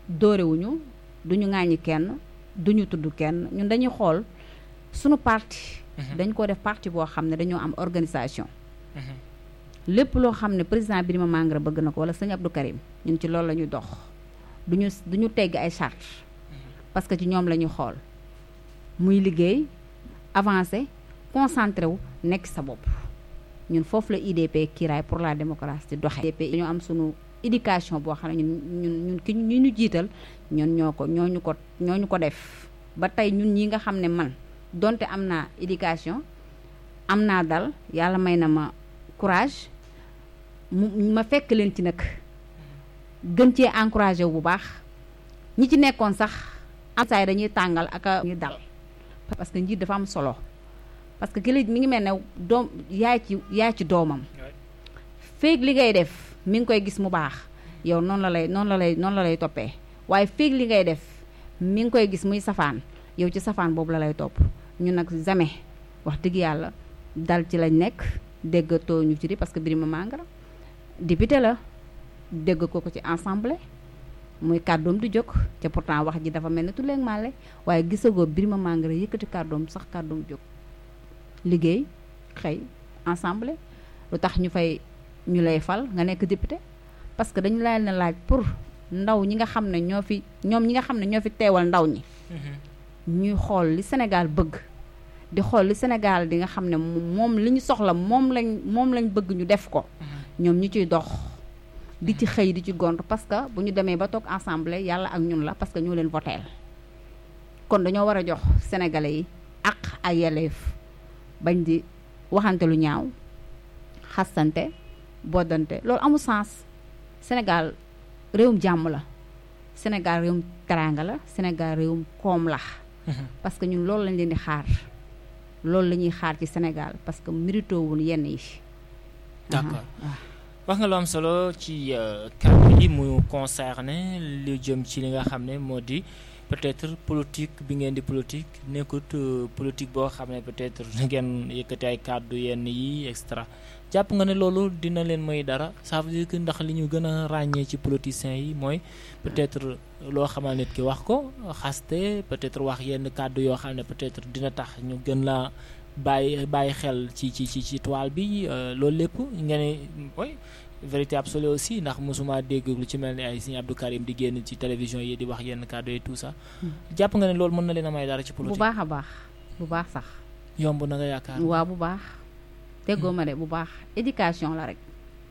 dóorewuñu duñu ŋàññi kenn duñu tudd kenn ñun dañuy xool sunu parti dañ ko def parti boo xam ne dañoo am organisation lépp loo xam ne président Birima Mangara bëgg na ko wala sëñ Abdou Karim ñun ci loolu la ñuy dox duñu duñu tegg ay charte parce que ci ñoom la ñuy xool muy liggéey avancé concentré wu nekk sa bopp ñun foofu la IDP kiiraay pour la démocratie di doxee IDP dañoo am sunu éducation boo xam ne ñun ñun ñun ki ñu ñu jiital ñun ñoo ko ñooñu ko ñooñu ko def ba tey ñun ñi nga xam ne man donte am naa éducation am naa dal yàlla may na ma courage mu ma fekk leen ci nag gën cee encouragé wu bu baax ñi ci nekkoon sax am saay dañuy tàngal ak ñu dal parce que njiit dafa am solo parce que ki la mi ngi mel ne doom yaay ci yaay ci doomam féeg li ngay def mi ngi koy gis mu baax yow noonu la lay noonu la lay noonu la lay toppee waaye féeg li ngay def mi ngi koy gis muy safaan yow ci safaan boobu la lay topp ñu nag jamais wax dëgg yàlla dal ci lañ nekk déggatoo ñu ci di parce que Birima Mangara député la dégg ko ko ci assemblée muy kàddoom di jóg te pourtant wax ji dafa mel ne tuleeg màlle waaye gisagoo Birima Mangara yëkkati kàddoom sax kàddoom jóg liggéey xëy assemblée lu tax ñu fay ñu lay fal nga nekk député parce que dañu lay na laaj pour ndaw ñi nga xam ne ñoo fi ñoom ñi nga xam ne ñoo fi teewal ndaw ñi ñuy xool li Sénégal bëgg di xool li Sénégal di nga xam ne moom li ñu soxla moom lañ moom lañ bëgg ñu def ko ñoom ñu ciy dox di ci xëy di ci gont parce que bu ñu demee ba toog assemblée yàlla ak ñun la parce que ñoo leen voteel kon dañoo war a jox sénégalais yi ak ay yelleef bañ di waxante lu ñaaw xastante boddante loolu amul sens Sénégal réewum jàmm la Sénégal réewum teraanga la Sénégal réewum koom la parce que ñun loolu lañ leen di xaar loolu la ñuy xaar ci Sénégal parce que mérito wul yenn yi d'accord wax nga lu am solo ci kàddu yi mu concerné lu jëm ci li nga xam ne moo di peut-être politique bi ngeen di politique nekkut politique boo xam ne peut-être ngeen yëkkati ay kàddu yenn yi extra jàpp nga ne loolu dina leen may dara ça veut dire que ndax li ñu gën a ràññee ci politiciens yi mooy peut-être loo xamal nit ki wax ko xaste peut-être wax yenn kàddu yoo xam ne peut-être dina tax ñu gën la bàyyi bàyyi xel ci ci ci ci toile bi loolu lépp nga ne mooy vérité absolue aussi ndax mosuma dégg lu ci mel ni ay Serigne Abdou Karim di génn ci télévision yi di wax yenn kàddu yi tout ça jàpp nga ne loolu mën na leen a may dara ci politique bu baax a baax bu baax sax yomb na nga yaakaar waaw bu baax déggoo ma de bu baax éducation la rek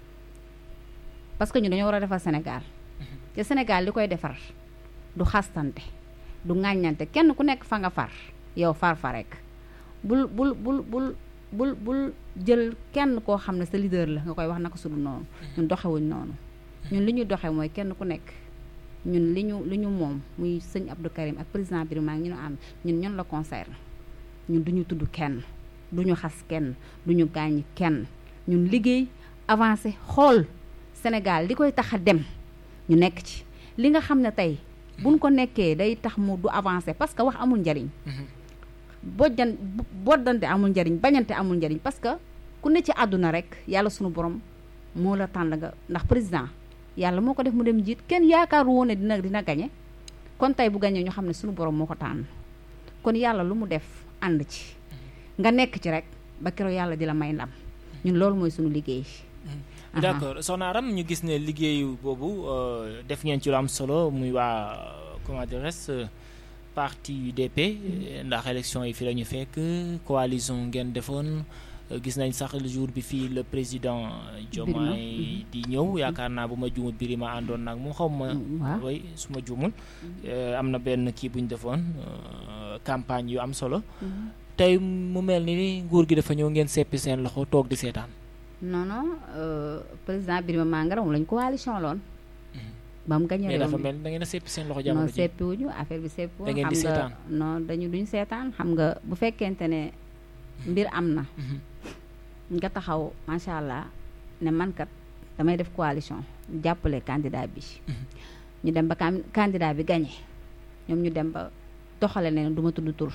parce que ñu dañoo war a defar Sénégal te Sénégal li koy defar du xastante du ŋàññante kenn ku nekk fa nga far yow far fa rek bul bul bul bul bul bul jël kenn koo xam ne sa leader la nga koy wax naka sudu noonu ñun doxewuñ noonu ñun li ñu doxe mooy kenn ku nekk ñun li ñu li ñu moom muy sëñ Abdou Karim ak président Birima ñu nu am ñun ñun la concerne ñun duñu tudd kenn duñu xas kenn duñu gaañ kenn ñun liggéey avancé xool Sénégal li koy tax a dem ñu nekk ci li nga xam ne tey buñ ko nekkee day tax mu du avancé parce que wax amul njariñ bojjan boddante amul njariñ bañante amul njariñ parce que ku ne ci àdduna rek yàlla sunu borom moo la tànn nga ndax président yàlla moo ko def mu dem jiit kenn yaakaaru woon ne dina dina gañe kon tey bu gañee ñu xam ne sunu borom moo ko tànn kon yàlla lu mu def ànd ci nga nekk ci rek ba keroog yàlla di la may ndam ñun loolu mooy sunu liggéey d'accord soxna Aram ñu gis ne liggéeyu boobu def ngeen ci lu am solo muy waa comment dirais parti UDP ndax élection yi fi la ñu fekk coalition ngeen defoon gis nañ sax le jour bi fii le président Diomaye di ñëw yaakaar naa bu ma juumul Birima àndoon nag mu xaw ma way su ma juumul am na benn kii bu ñu defoon campagne yu am solo tey mu mel ni nguur gi dafa ñëw ngeen seppi seen loxo toog di seetaan non non président Birima Mangara moom lañ coalition loon ba mu gañe mais dafa mel da ngeen a seppi seen loxo jamono non seppi wuñu affaire bi seppi da ngeen di xam nga seetaan non dañu duñ seetaan xam nga bu fekkente ne mbir am na nga taxaw macha allah ne man kat damay def coalition jàppale candidat bi ñu dem ba candidat bi gañe ñoom ñu dem ba doxale ne du ma tudd tur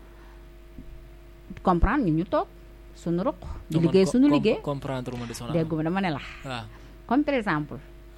comprendre ñu ñu toog suñu ruq di liggéey suñu liggéey comprendre ma de son dégguma dama ne la waaw comme par exemple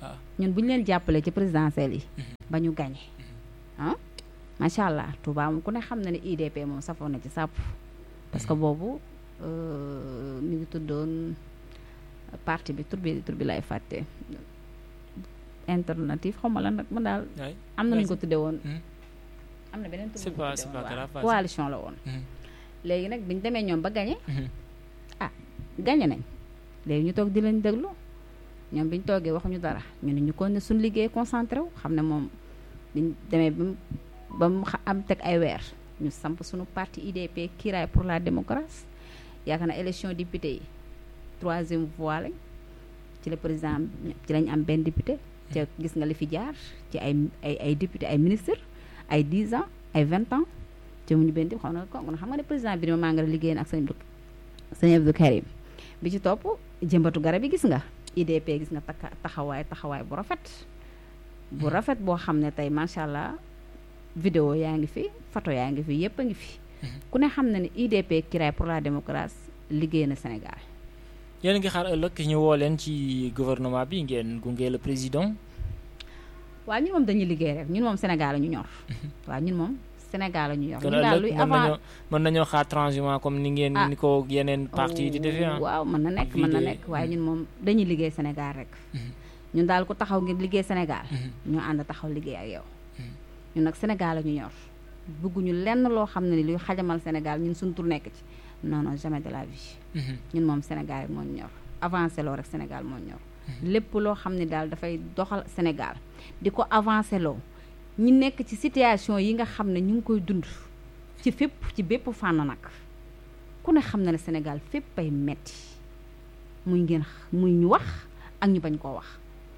ñun bu ñu leen jàppalee ci présidentielle yi ba ñu gañe ah macha allah Touba moom ku ne xam na ne IDP moom safoon na ci sàpp parce que boobu mi ngi tuddoon parti bi tur bi tur bi lay fàtte alternative xaw ma lan nag man daal am na lu ñu ko tuddee woon am na beneen tur c'est pas c'est pas grave coalition la woon léegi nag biñu demee ñoom ba gañe ah gañe nañ léegi ñu toog di leen déglu ñoom bi ñu toogee waxuñu dara ñu ne ñu kon ne suñu liggéey concentré wu xam ne moom biñ demee ba mu ba mu am teg ay weer ñu samp suñu parti IDP Kiraay pour la démocratie yaakaar na élection député yi troisième voie lañ ci le président ci lañ am benn député te gis nga li fi jaar ci ay ay ay député ay ministre ay 10 ans ay 20 ans te mu ñu benn xam na ko xam nga ne président bi maa ngi liggéey ak sëñ sëñ Abdou Karim bi ci topp jëmbatu garab yi gis nga IDP gis nga takka taxawaay taxawaay bu rafet bu rafet boo xam ne tey macha allah vidéo yaa ngi fi photo yaa ngi fi yépp a ngi fi ku ne xam na ne IDP Kiraay pour la démocratie liggéey na Sénégal yéen a ngi xaar ëllëg ñu woo leen ci gouvernement bi ngeen gunge le président waaw ñun moom dañuy liggéey rek ñun moom Sénégal la ñu ñor waaw ñun moom Sénégal la ñu ñor kon ñun daal luy ëllëg mën avant nañoo mën nañoo xaar transhumant comme ni ngeen Ah. ni ko yeneen parti yi di defee ah waaw mën na nekk mën na Vidéo- nekk waaye ñun moom dañuy liggéey Sénégal rek ñun daal ku taxaw ngir liggéey Sénégal ñu ànd taxaw liggéey ak yow ñun nag Sénégal la ñu ñor bëgguñu lenn loo xam ne ni luy xajamal Sénégal ñun suñu tur nekk ci non non jamais de la vie Mhm. ñun moom Sénégal rek moo ñu ñor avancé loo rek Sénégal moo ñu ñor lépp loo xam ne daal dafay doxal Sénégal di ko avancé loo ñi nekk ci situation yi nga xam ne ñu ngi koy dund ci fépp ci bépp fànn nag ku ne xam na ne Sénégal fépp ay metti muy ngeen x- muy ñu wax ak ñu bañ koo wax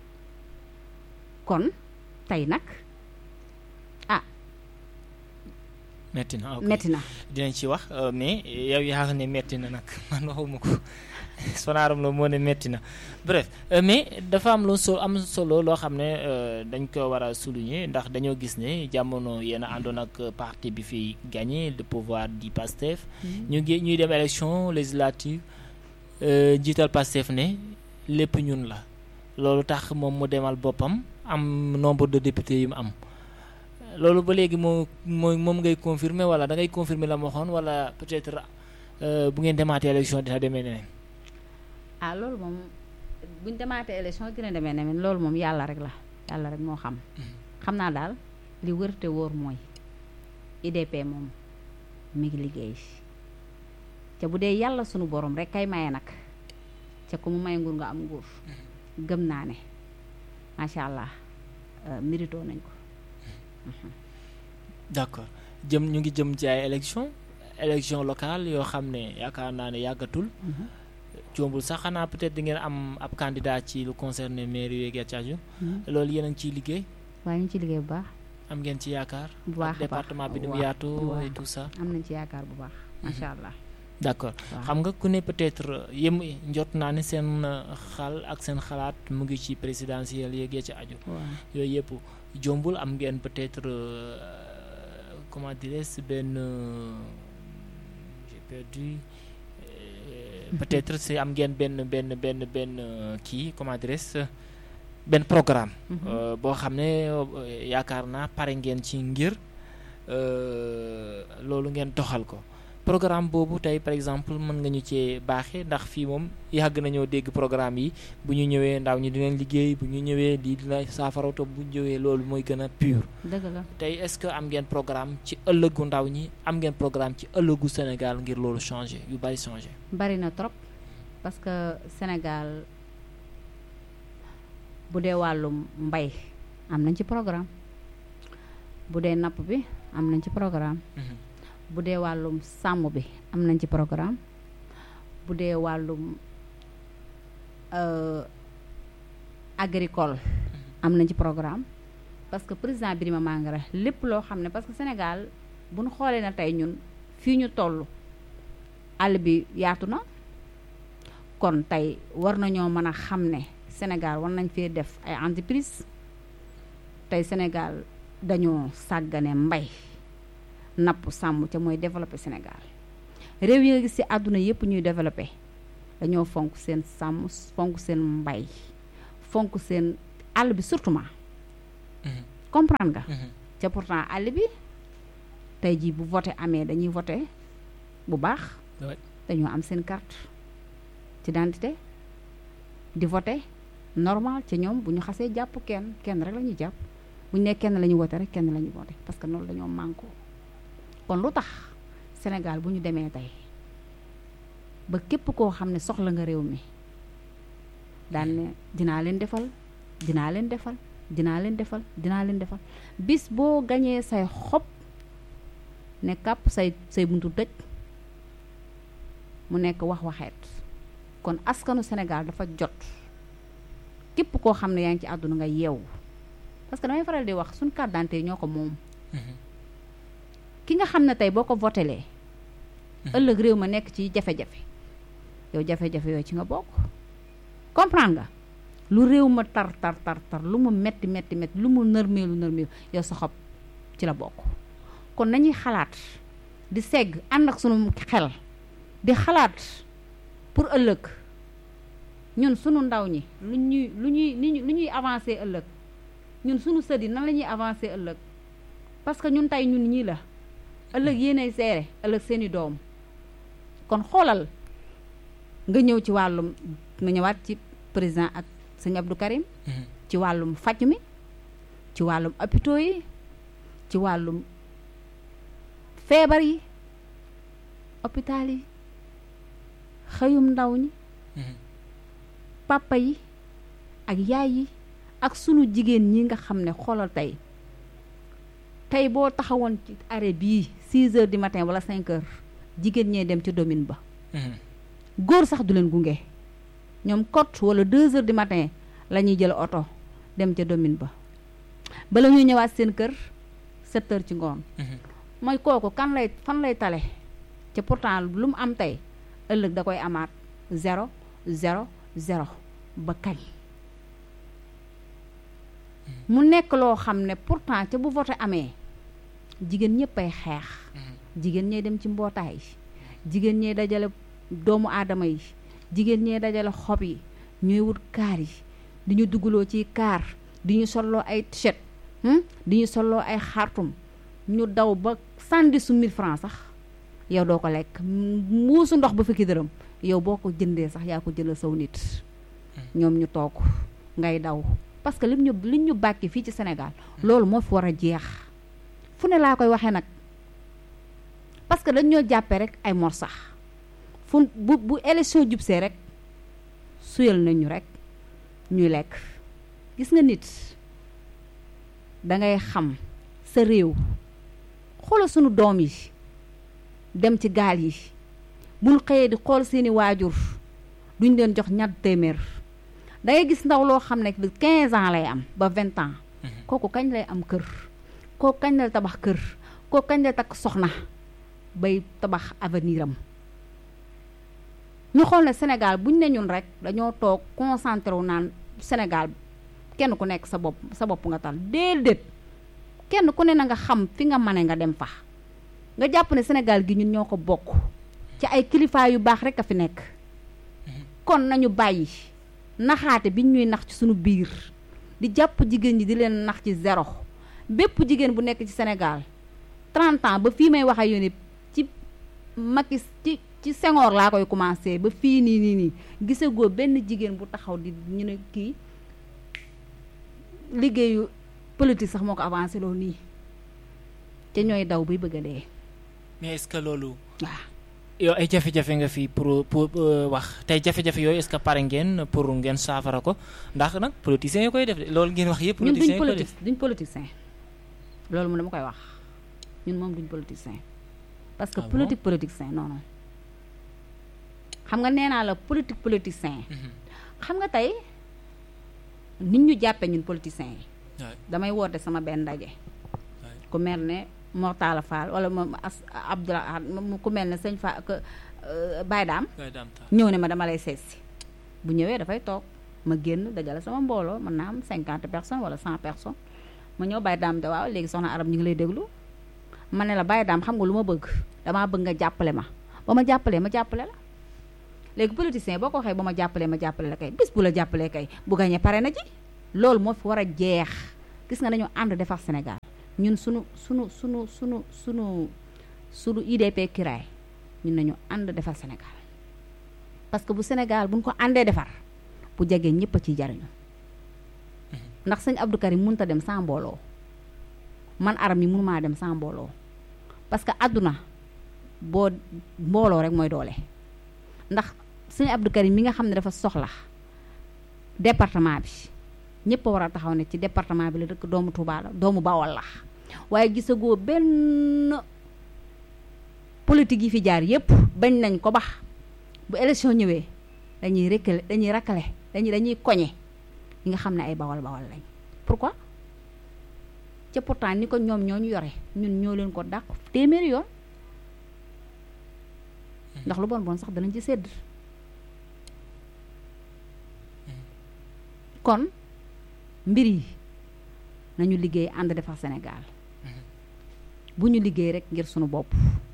kon tey nag metti na ok metti na dinañ ci wax euh, mais yow yaa ne metti na nag man waxuma ko sonaaram la moo ne metti na bref euh, mais dafa am lu so am solo loo xam ne euh, dañ ko war a souligner ndax dañoo gis ne jamono yéen a àndoon ak parti bi fi gagné le pouvoir di PASTEF ñu ngi ñuy dem élection législative euh, jiital PASTEF ne lépp ñun la loolu tax moom mu demal boppam am nombre de députés yu mu am loolu ba léegi moo mooy moom ngay confirmer wala da ngay confirmer la ma waxoon wala peut-être euh, bu ngeen demaatee élection dina demee neneen ah loolu moom buñ demaatee élection dina demee ne men loolu moom yàlla rek la yàlla rek moo xam xam naa daal li wër te wóor mooy IDP moom mi ngi liggéey te bu dee yàlla sunu borom rek kay maye nag ca ku mu may nguur nga am nguur gëm naa ne macha allah euh, mérito nañ ko d'accord jëm ñu ngi jëm ci ay élection élection locale yoo xam ne yaakaar naa ne yàggatul jombul sax xanaa peut-être di ngeen am ab candidat ci lu concerné mairie yeeg yaa loolu yéen a ngi ciy liggéey waaye ñu ngi ci liggéey bu baax am ngeen ci yaakaar bu baax ak département bi ni mu waaw, yaatoo waaw. et tout ça am nañ ci yaakaar bu baax macha allah d'accord waaw. xam nga ku ne peut-être yëm njot naa ne seen euh, xal ak seen xalaat mu ngi ci présidentielle yeeg ya ci aju waaw yooyu yëpp jombul am ngeen peut-être euh, comment dirais-je benn euh, j'ai perdu euh, peut-être c'est am ngeen benn benn benn benn euh, kii comment dirais-je benn programme Mhm. euh, boo xam ne euh, yaakaar naa pare ngeen ci ngir euh, loolu ngeen doxal ko programme boobu tey par exemple mën nga ñu cee baaxee ndax fii moom yàgg nañoo dégg programme yi bu ñu ñëwee ndaw ñi dinañ liggéey bu ñu ñëwee lii dina saafara te bu ñu ñëwee loolu mooy gën a pur dëgg la tey est-ce que am ngeen programme ci ëllëgu ndaw ñi am ngeen programme ci ëllëgu Sénégal ngir loolu changer yu bari changer. bari na trop parce que Sénégal bu dee wàllum mbay am nañ ci programme bu dee napp bi am nañ ci programme bu dee wàllum sàmm bi am nañ ci programme bu dee wàllum euh, agricole am nañ ci programme parce que président Birima Mangara lépp loo xam ne parce que Sénégal bu ñu xoolee na tey ñun fii ñu toll àll bi yaatu na kon tey war nañoo mën a xam ne Sénégal war nañ fee def ay entreprise tey Sénégal dañoo sàggane mbay napp sàmm ca mooy développé Sénégal réew yi nga gis ci àdduna yépp ñuy développé dañoo fonk seen sàmm fonk seen mbay fonk seen àll bi surtout ma comprendre nga ca pourtant àll bi tey jii bu voté amee dañuy voté bu baax dañoo am seen carte d'identité di voté normal ci ñoom bu ñu xasee jàpp kenn kenn rek la ñuy jàpp bu ñu nee kenn la ñuy voté rek kenn la ñuy voté parce que noonu dañoo manko kon lu tax Sénégal bu ñu demee tey ba képp koo xam ne soxla nga réew mi daan ne dinaa leen defal dinaa leen defal dinaa leen defal dinaa leen defal bis boo gañee say xob ne kàpp say say buntu tëj mu nekk wax waxeet kon askanu Sénégal dafa jot képp koo xam ne yaa ngi ci àdduna nga yeewu parce que damay faral di wax suñ carte d'identité ñoo ko moom ki nga xam ne tey boo ko votelee ëllëg réew ma nekk ci jafe-jafe yow jafe-jafe yooyu ci nga bokk comprendre nga lu réew ma tar tar tar tar lu mu metti metti metti lu mu nërmeelu nërmeelu yow sa xob ci la bokk kon nañuy xalaat di segg ànd ak sunu xel di xalaat pour ëllëg ñun sunu ndaw ñi lu ñuy lu ñuy lu ñuy avancer ëllëg ñun sunu sët yi nan la ñuy avancer ëllëg parce que ñun tey ñun ñii la ëllëg yéenay seere ëllëg seeni doom kon xoolal nga ñëw ci wàllum nga ñëwaat ci président ak sëñ Abdou Karim ci wàllum faj mi ci wàllum hôpitaux yi ci wàllum feebar yi hôpital yi xëyum ndaw ñi papa yi ak yaay yi ak sunu jigéen ñi nga xam ne xoolal tey tey boo taxawoon ci arrêt bii 6 heures du matin wala 5 heures jigéen ñee dem ci domine ba góor sax du leen gunge ñoom kot wala 2 heures du matin la ñuy jël oto dem ca domine ba bala ñuy ñëwaat seen kër 7 heures ci ngoon mooy kooku kan lay fan lay tale te pourtant lu mu am tey ëllëg da koy amaat zéro zéro zéro ba kañ mu nekk loo xam ne pourtant ca bu vote amee jigéen ñëpp ay xeex jigéen ñee dem ci mbootaay yi jigéen ñee dajale doomu aadama yi jigéen ñee dajale xob yi ñooy wut kaar yi di ñu dugaloo ci kaar di ñu solloo ay t-shirt di ñu solloo ay xartum ñu daw ba sànni su mille francs sax yow doo ko lekk muusu ndox ba fukki dërëm yow boo ko jëndee sax yaa ko jëndal saw nit ñoom ñu toog ngay daw parce que lim ñu liñ ñu bàkki fii ci Sénégal loolu moo fi war a jeex fu ne laa koy waxee nag parce que dañ ñoo jàppee rek ay mor sax fu bu bu élection jubsee rek suyal nañu rek ñuy lekk gis nga nit dangay xam sa réew xoolal sunu doom yi dem ci gaal yi buñ xëyee di xool seeni waajur duñ leen jox ñatt téeméer da ngay gis ndaw loo xam ne 15 ans lay am ba 20 ans kooku kañ lay am kër kooku kañ lay tabax kër kooku kañ lay takk soxna bay tabax avenir am ñu xool ne Sénégal buñ ne ñun rek dañoo toog concentré wu naan Sénégal kenn ku nekk sa bopp sa bopp nga tal déedéet kenn ku ne na nga xam fi nga mane nga dem fa nga jàpp ne Sénégal gi ñun ñoo ko bokk ci ay kilifa yu baax rek a fi nekk kon nañu bàyyi naxaate bi ñuy nax ci suñu biir di jàpp jigéen ñi di leen nax ci zéro bépp jigéen bu nekk ci Sénégal 30 ans ba fii may wax ak yéen ci Macky ci ci Senghor laa koy commencé ba fii nii nii nii gisagoo benn jigéen bu taxaw di ñu ne kii liggéeyu politique sax moo ko avancé loolu nii te ñooy daw bay bëgg a dee. mais est-ce que loolu. waaw. yow ay jafe-jafe nga fi pour pour wax tey jafe-jafe yooyu est-ce que pare ngeen pour ngeen saafara ko ndax nag politiciens yi koy def de loolu ngeen wax yëpp. ñun politiciens duñ yi koy politique def duñ politicien loolu moom dama koy wax ñun moom duñ politicien parce que Ah bon? politique politicien non non xam nga nee naa la politique politicien Mhm. xam nga tey nit ñu jàppee ñun politiciens yi waay damay woote sama benn ndaje waay ku mel ne Mortala Fall wala moom as Abdoulaye mu ku mel ne sëñ Fa que Baye Dame waay daam taa ñëw ne ma dama lay seet si bu ñëwee dafay toog ma génn dajale sama mbooloo mën naa am cinquante personnes wala cent personnes ma ñëw Baye Dame de waaw léegi soxna arab ñu ngi lay déglu ma ne la Baye Dame xam nga lu ma bëgg damaa bëgg nga jàppale ma ba ma jàppalee ma jàppale la léegi politicien boo ko waxee ba ma jàppalee ma jàppale la kay bis bu la jàppalee kay bu gañee pare na ji loolu moo fi war a jeex gis nga dañoo ànd defar Sénégal ñun sunu sunu sunu sunu sunu sunu IDP kiraay ñun nañu ànd defar Sénégal parce que bu Sénégal buñ ko àndee defar bu jegee ñëpp a ciy jariñu ndax sëñ Abdou Karim mënut a dem sans mbooloo man aram yi mënumaa dem sans mbooloo parce que àdduna boo mbooloo rek mooy doole ndax sëñ Abdou Karim mi nga xam ne dafa soxla département bi ñëpp a war a taxaw ne ci département bi la dëkk doomu Touba la doomu Bawol la waaye gisagoo benn politique yi fi jaar yépp bañ nañ ko bax bu élection ñëwee dañuy rekkale dañuy rakkale dañuy dañuy koñe ñi nga xam ne ay bawal bawal lañ pourquoi ca pourtant ni ko ñoom ñoo ñu yore ñun ñoo leen ko dàq téeméeri yoon ndax lu bon bon sax danañ ci sedd kon mbir yi nañu liggéey ànd defar Sénégal bu ñu liggéey rek ngir sunu bopp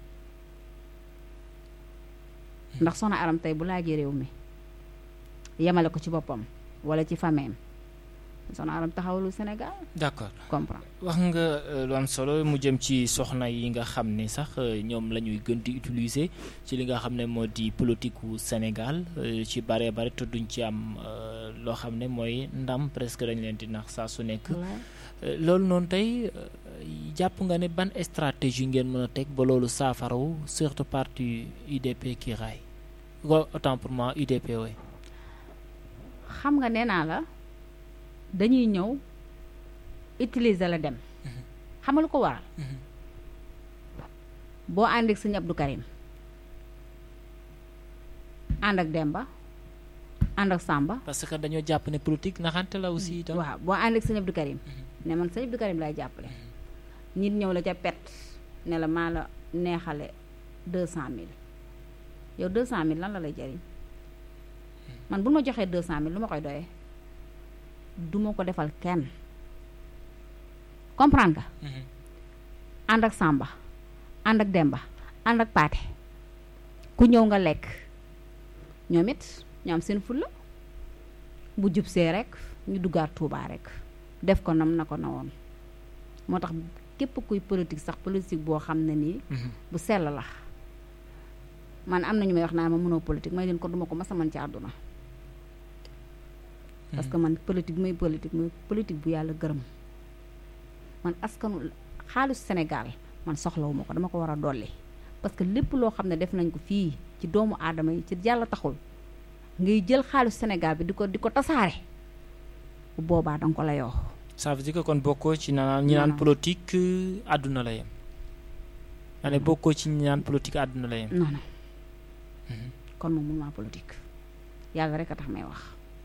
ndax soxna aram tey bu laajee réew mi yemale ko ci boppam wala ci fameem soxna aram taxawalu Sénégal d'accord comprendre wax nga lu am solo mu jëm ci soxna yi nga xam ne sax ñoom la ñuy gën di utiliser ci li nga xam ne moo di politique wu Sénégal ci bare bare te duñ ci am loo xam ne mooy ndam presque dañ leen di nax saa su nekk loolu noonu tey jàpp nga ne ban stratégie ngeen mën a teg ba loolu saafarawu surtout parti UDP ki raay autant pour moi UDP way xam nga nee naa la dañuy ñëw utiliser la dem xam nga lu ko waral boo ànd ak sëñ Abdou Karim ànd ak Demba ànd ak Samba parce que dañoo jàpp ne politique naxante la aussi itam waaw boo ànd ak sëñ Abdou Karim ne man sëñ Abdou Karim lay jàppale nit ñëw la ca pet ne la maa la neexale deux cent mille yow deux cent mille lan la lay jariñ man bu ma joxee deux cent mille lu ma koy doyee duma ko defal kenn comprendre nga ànd ak Samba ànd ak Demba ànd ak Paate ku ñëw nga lekk ñoom it ñu am seen fulla bu jub see rek ñu duggaat Tuubaa rek def ko nam na ko na woon moo tax képp kuy politique sax politique boo xam ne nii bu sell la man am na ñu may wax naa ma mënoo politique may leen ko duma ko masa man ci àdduna parce que man politique muy politique muy politique bu yàlla gërëm man askanu xaalis Sénégal man soxlawuma ko dama ko war a dolli parce que lépp loo xam ne def nañ ko fii ci doomu aadama yi ci yàlla taxul ngay jël xaalis Sénégal bi di ko di ko tasaare bu boobaa danga ko la yoo ça veut dire que kon bokkoo ci naan ñi naan politique àdduna la yem ma ne bokkoo ci ñi naan politique àdduna la yem non non kon moom mënuma politique yàlla rek a tax may wax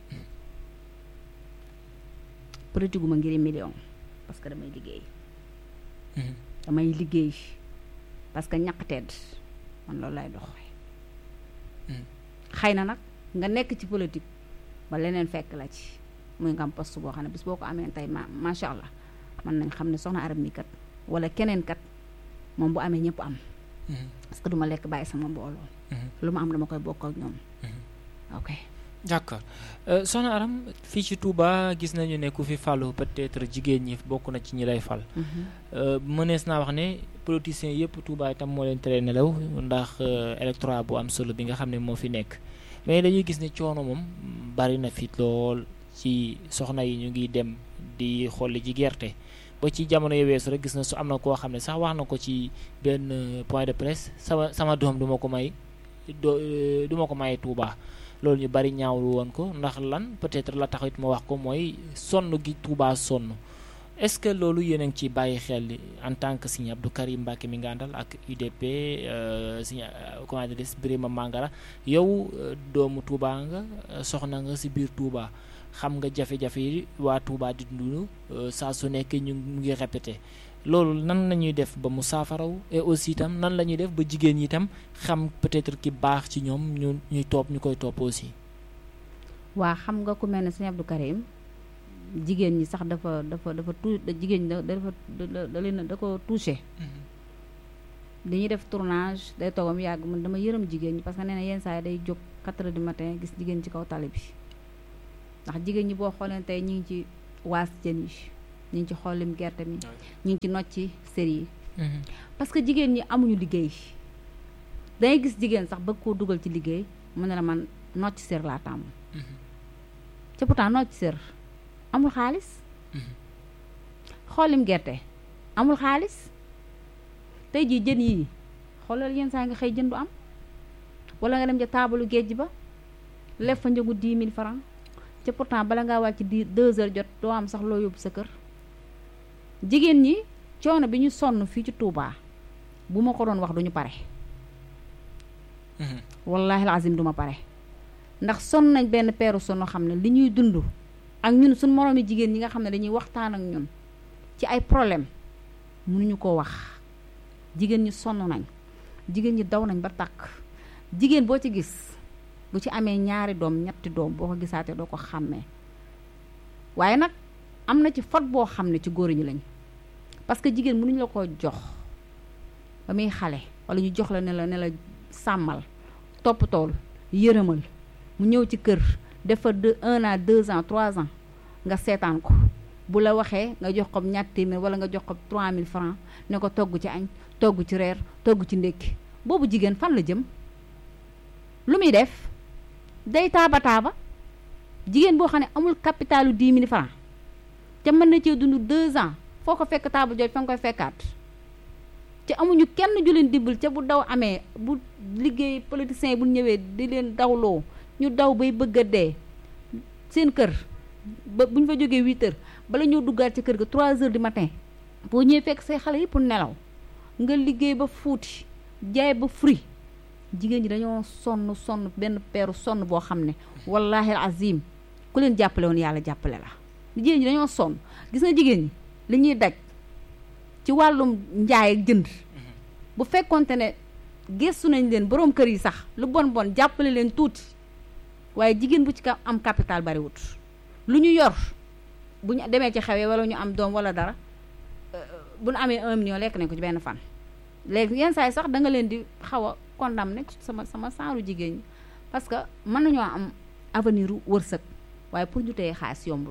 politique gu ma ngir million parce que damay liggéey damay liggéey parce que ñaq tedd man loolu lay doxee xëy na nag nga nekk ci politique ba leneen fekk la ci muy nga am poste boo xam ne bis boo ko amee tey ma macha allah mën nañ xam ne soxna arab mi kat wala keneen kat moom bu amee ñëpp am parce que duma lekk bàyyi sama mbooloo lu ma am dama koy bokk ak ñoom ok d'accord soxna aram fii ci Touba gis nañu ne ku fi falu peut-être jigéen ñi bokk na ci ñi lay fal mënees naa wax ne politiciens yëpp Touba itam moo leen tere nelaw ndax électorat bu am solo bi nga xam ne moo fi nekk mais dañuy gis ne coono moom bari na fi lool ci soxna yi ñu ngi dem di xolli ci gerte ba ci jamono yu weesu rek gis na su am na koo xam ne sax wax na ko ci benn point de presse sama sama doom du ma ko may do du ma ko may Touba loolu ñu bari ñaawlu woon ko ndax lan peut-être la taxit ma wax ko mooy sonn gi Touba sonn est-ce que loolu yéen a ngi ciy bàyyi xel en tant que Serigne Abdou Karim Mbacké mi nga àndal ak UDP Serigne comment dire Birima Mangara yow doomu Touba nga soxna nga ci biir Touba xam nga jafe-jafe yi waa Touba di dund saa su nekk ñu ngi répété loolu nan la ñuy def ba mu saafaraw et aussi itam nan la ñuy def ba jigéen ñi itam xam peut-être ki baax ci ñoom ñu ñuy topp ñu koy topp aussi. waa xam nga ku mel ne Serigne Abdou Karim jigéen ñi sax dafa dafa dafa tu jigéen ñi dafa da leen da ko touché. dañuy def tournage day toogam yàgg man dama yërëm jigéen ñi parce que nee na yenn saa yi day jóg 4 heures du matin gis jigéen ci kaw tali bi ndax jigéen ñi boo xoolee tey ñu ngi ci waas jën yi ñu ngi ci xollim gerte mi ñu ngi ci nocci sër yi parce que jigéen ñi amuñu liggéey dangay gis jigéen sax bëgg koo dugal ci liggéey mu ne la man nocci sër laa tàmm ca pourtant nocci sër amul xaalis xollim gerte amul xaalis tey jii jën yii xoolal yenn saa nga xëy jën du am wala nga dem ca taabalu géej ba lef fa njëgu dix mille francs ca pourtant bala ngaa wàcc di deux heures jot doo am sax loo yóbbu sa kër jigéen ñi coono bi ñu sonn fii ci Touba bu ma ko doon wax duñu pare wallahi alazim duma pare ndax sonn nañ benn peeru sonn xam ne li ñuy dund ak ñun suñ moroomi jigéen ñi nga xam ne dañuy waxtaan ak ñun ci ay problème mënuñu ko wax jigéen ñi sonn nañ jigéen ñi daw nañ ba tàkk jigéen boo ci gis bu ci amee ñaari doom ñetti doom boo ko gisaatee doo ko xàmmee waaye nag am na ci fot boo xam ne ci góor ñi lañ parce que jigéen mënuñu la ko jox ba muy xale wala ñu jox la ne la ne la sàmmal toppatool yërëmal mu ñëw ci kër def fa deux un an deux ans trois ans nga seetaan ko bu la waxee nga jox ko ñaar téeméer wala nga jox ko 3000 francs ne ko togg ci añ togg ci reer togg ci ndékki boobu jigéen fan la jëm lu muy def day taaba taaba jigéen boo xam ne amul capitalu 10 000 francs te mën na cee dund 2 ans foo ko fekk taabal jooj fa nga koy fekkaat te amuñu kenn ju leen dimbal ca bu daw amee bu liggéey politiciens yi bu ñëwee di leen dawloo ñu daw bay bëgg a dee seen kër ba bu ñu fa jógee 8 heures bala ñoo duggaat ci kër ga 3 heures du matin boo ñëwee fekk say xale yëpp nelaw nga liggéey ba fuuti jaay ba furi jigéen ñi dañoo sonn sonn benn peeru sonn boo xam ne wallahi azim ku leen jàppale woon yàlla jàppale la jigéen ñi dañoo sonn gis nga jigéen ñi li ñuy daj ci wàllum njaay ak jënd bu fekkonte ne gëstu nañ leen boroom kër yi sax lu bon bon jàppale leen tuuti waaye jigéen bu ci ka am capital bariwut lu ñu yor bu ñu demee ci xewee wala ñu am doom wala dara bu ñu amee un million lekk nañ ko ci benn fan léegi yenn saa yi sax da nga leen di xaw a condamné sama sama saaru jigéen ñi parce que mën nañoo am avenir wërsëg waaye pour ñu teye xaalis yombul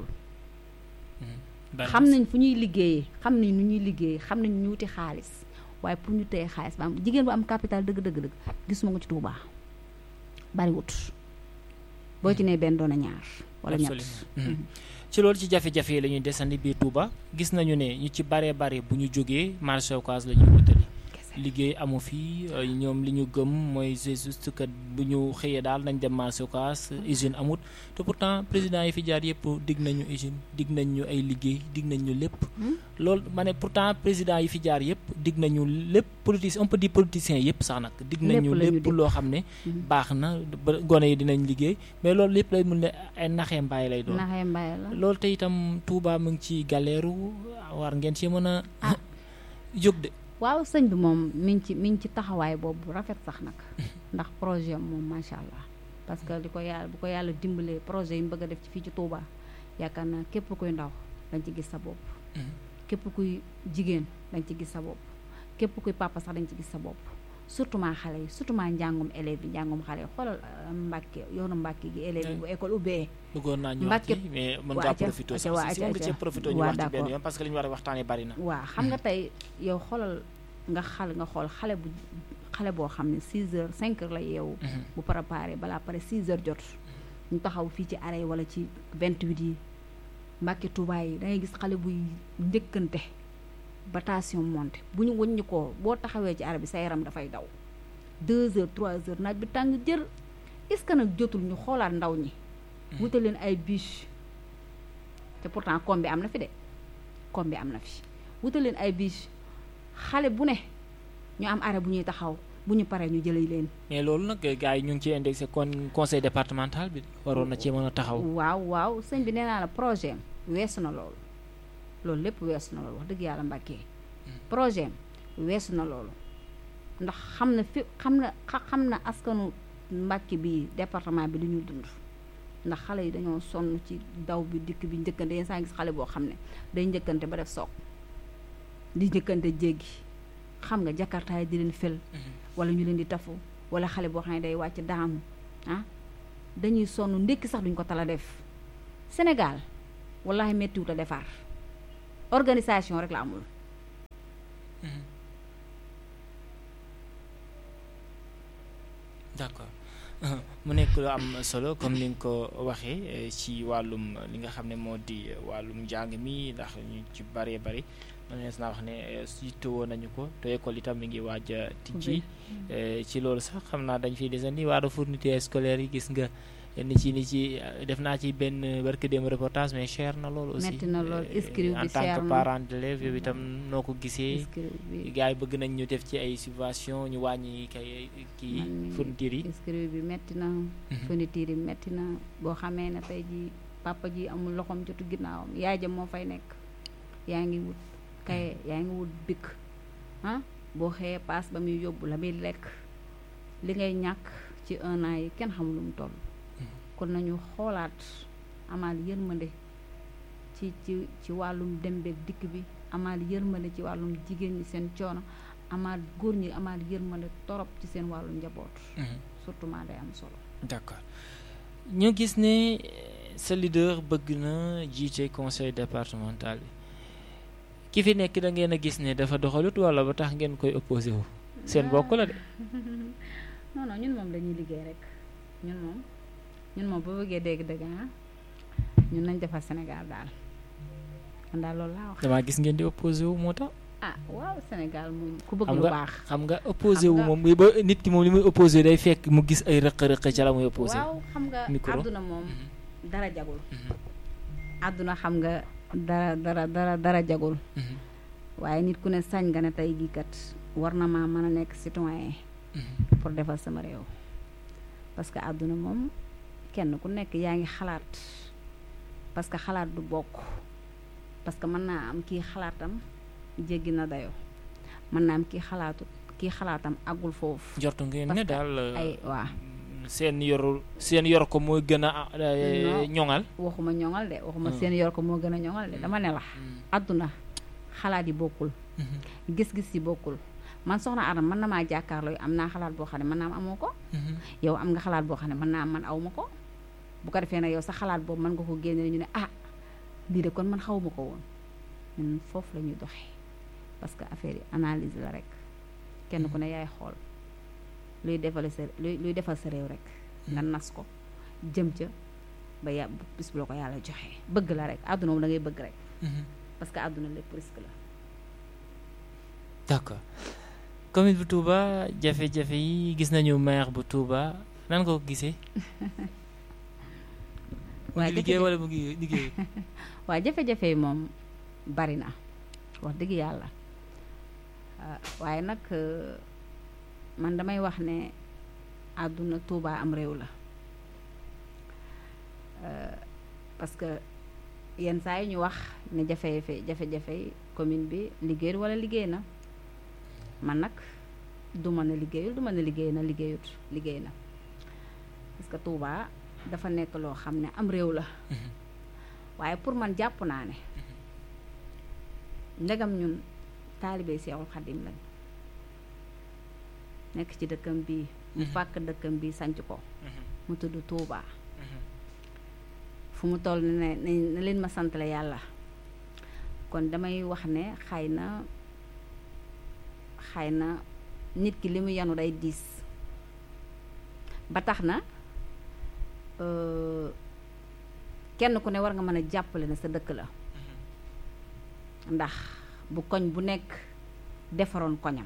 xam nañ fu ñuy liggéeyee xam nañ nu ñuy liggéeyee xam nañ ñu wuti xaalis waaye pour ñu teye xaalis ba am jigéen bu am capital dëgg dëgg dëgg gisuma ko ci Touba bariwut boo ci nee benn doon a ñaar wala ñett ci loolu ci jafe-jafe yi la ñuy desandi biir Touba gis nañu ne ñu ci baree bare bu ñu jógee marché Ocass la ñuy wutali liggéey amu fi ñoom li ñu gëm mooy c'est juste que bu ñu xëyee daal nañ dem marché Ocass usine amut te pourtant président yi fi jaar yëpp dig nañu usine dig nañ ñu ay liggéey dig nañ ñu lépp loolu ma ne pourtant président yi fi jaar yëpp dig nañu lépp politicien on peut dire politicien yëpp sax nag dig nañu lépp loo xam ne baax na gone yi dinañ liggéey mais loolu lépp lay mun ne ay naxee mbaay lay doon naxee mbaay la loolu te itam Touba mu ngi ci galeeru war ngeen ci mën a jóg de waaw sëñ bi moom mi ngi ci mi ngi ci taxawaay boobu rafet sax nag ndax projet moom macha allah parce que di ko yàlla bu ko yàlla dimbalee projet yi mu bëgg a def ci fii ci Touba yaakaar naa képp kuy ndaw dañ ci gis sa bopp. képp kuy jigéen dañ ci gis sa bopp képp kuy papa sax dañ ci gis sa bopp surtout maa xale yi surtout maa njàngum élèves yi njàngum xale yi xoolal Mbàkke yoonu Mbàkke gi élèves yi bu école ubbee. bëggoon naa ñu wax ci mais mën ngaa profité sax si mën nga cee profité ñu wax ci benn yoon parce que li ñu war a waxtaanee bari na. waaw xam nga tey yow xoolal nga xal nga xool xale bu xale boo xam ne 6 heures 5 heures la yeewu. bu préparé balaa pare 6 heures jot. ñu taxaw fii ci arrêt wala ci 28 yi Mbàkke Tuubaa yi da ngay gis xale buy njëkkante ba tension monté bu ñu wëññi ko boo taxawee ci arrêt bi sa yaram dafay daw 2 heures 3 heures naaj bi tàng jër est-ce que nag jotul ñu xoolaat ndaw ñi. wutal leen ay bûche te pourtant koom bi am na fi de koom bi am na fi wutal leen ay bûche xale bu ne ñu am arrêt bu ñuy taxaw bu ñu paree ñu jëlee leen. mais loolu nag gars yi ñu ngi ciy indexé kon conseil départemental bi waroon na ci mën a taxaw. waaw waaw sëñ bi nee naa la projet weesu na loolu loolu lépp weesu na loolu wax dëgg yàlla mbàkkee projet weesu na loolu ndax xam na fi xam na xam na askanu mbàkki bi département bi li ñuy dund. ndax xale yi dañoo sonn ci daw bi dikk bi njëkkante yenn saa gis xale boo xam ne day njëkkante ba def soog di njëkkante jéggi xam nga jakartaay di leen fel wala ñu leen di tafu wala xale boo xam ne day wàcc daanu ah dañuy sonn ndékki sax duñ ko tala def Sénégal wallahi méttiwut a defar organisation rek la amul d'accord mu nekk lu am solo comme ni nga ko waxee ci wàllum li nga xam ne moo di wàllum njàng mi ndax ñu ci bëree bëri mënees naa wax ne yittewoo nañu ko te école itam mi ngi waaj a tijji ci loolu sax xam naa dañ fiy desandi wàllu fourniture scolaire yi gis nga ni ci ni ci def naa ci benn barke dem reportage mais cher na loolu aussi metti na lool inscrire bi en tant que parent d'élève yow itam noo ko gisee gars yi bëgg nañ ñu def ci ay subvention ñu wàññi kay kii fourniture yi inscrire bi metti na fourniture yi metti na boo xamee ne tey ji papa ji amul loxoom jotu ginnaawam yaay ja moo fay nekk yaa ngi wut kaye yaa ngi wut bikk ah boo xëyee paas ba muy yóbbu la muy lekk li ngay ñàkk ci un an yi kenn xamul lu mu toll kon nañu xoolaat amaal yërmande ci ci ci wàllum dem beeg dikk bi amaal yërmande ci wàllum jigéen ñi seen coono amaal góor ñi amaal yërmande torop ci seen wàllu njaboot surtout maa day am solo d'accord ñu gis ne sa leader bëgg na jiite conseil départemental bi ki fi nekk da ngeen a gis ne dafa doxalut walla ba tax ngeen koy opposé wu seen bokk la de non non ñun moom dañuy liggéey rek ñun moom ñun moom boo bëggee dégg dëgg ah ñun nañ defar Sénégal daal man daal loolu laa wax. damaa gis ngeen di opposé wu moo tax. ah waaw Sénégal moom ku bëgg xam lu nga baax. xam nga opposé wu moom ba nit ki moom li muy opposé day fekk mu gis ay rëq-rëq ca la muy opposé. waaw xam nga micro. àdduna moom dara jagul. àdduna xam nga dara dara dara dara jagul. waaye nit ku ne sañ nga ne tey gii kat war na maa mën a nekk citoyen pour defal sama réew parce que àdduna moom kenn ku nekk yaa ngi xalaat parce que xalaat du bokk parce que mën naa am kii xalaatam jéggi na dayo mën naa am kii xalaatu kii xalaatam àggul foofu jortu ngeen parce ne que daal ay waa seen yorul seen yor ko mooy gën a Non. ñoŋal. waxuma ñoŋal de waxuma Hmm. seen yor ko moo gën a ñoŋal de dama ne la àdduna xalaat yi bokkul gis-gis yi bokkul man soxna Adam mën na maa jàkkaarloo am naa xalaat boo xam ne mën naa am amoo ko yow am nga xalaat boo xam ne mën naa am man aw ma ko bu ko defee nag yow sa xalaat boobu mën nga ko génne ñu ne ah lii de kon man xaw ma ko woon ñun foofu la ñuy doxee parce que affaire yi analyse la rek kenn ku ne yaay xool luy defal sa luy luy defal sa réew rek nga nas ko jëm ca ba ya bis bu la ko yàlla joxee bëgg la rek àdduna moom da ngay bëgg rek parce que àdduna lépp risque la d'accord commune bu Touba jafe-jafe yi gis nañu maire bu Touba nan nga ko gisee. mu waaye ngi liggéey jafe-jafe- wala mu ngi liggéey. waaye jafe-jafe yi moom bari na wax dëgg yàlla ah, waaye nag euh, man damay wax ne àdduna Tuuba am réew la Euh, parce que yenn saa yi ñu wax ne jafe-jafe jafe-jafe yi commune bi liggéeyul wala liggéey na man nag du ma ne liggéeyul du ma ne liggéey na liggéeyut liggéey na parce que Tuuba dafa nekk loo xam ne am réew la waaye pour man jàpp naa ne ndegam ñun taalibe Seexul Xadim lañ nekk ci dëkkam bii mu fàkk dëkkam bii sanc ko mu tudd Tuuba fu mu toll ne ne ne leen ma santale yàlla kon damay wax ne xay na xay na nit ki li mu yanu day diis ba tax na euh, kenn ku ne war nga mën a jàppale ne sa dëkk la ndax bu koñ bu nekk defaroon koñam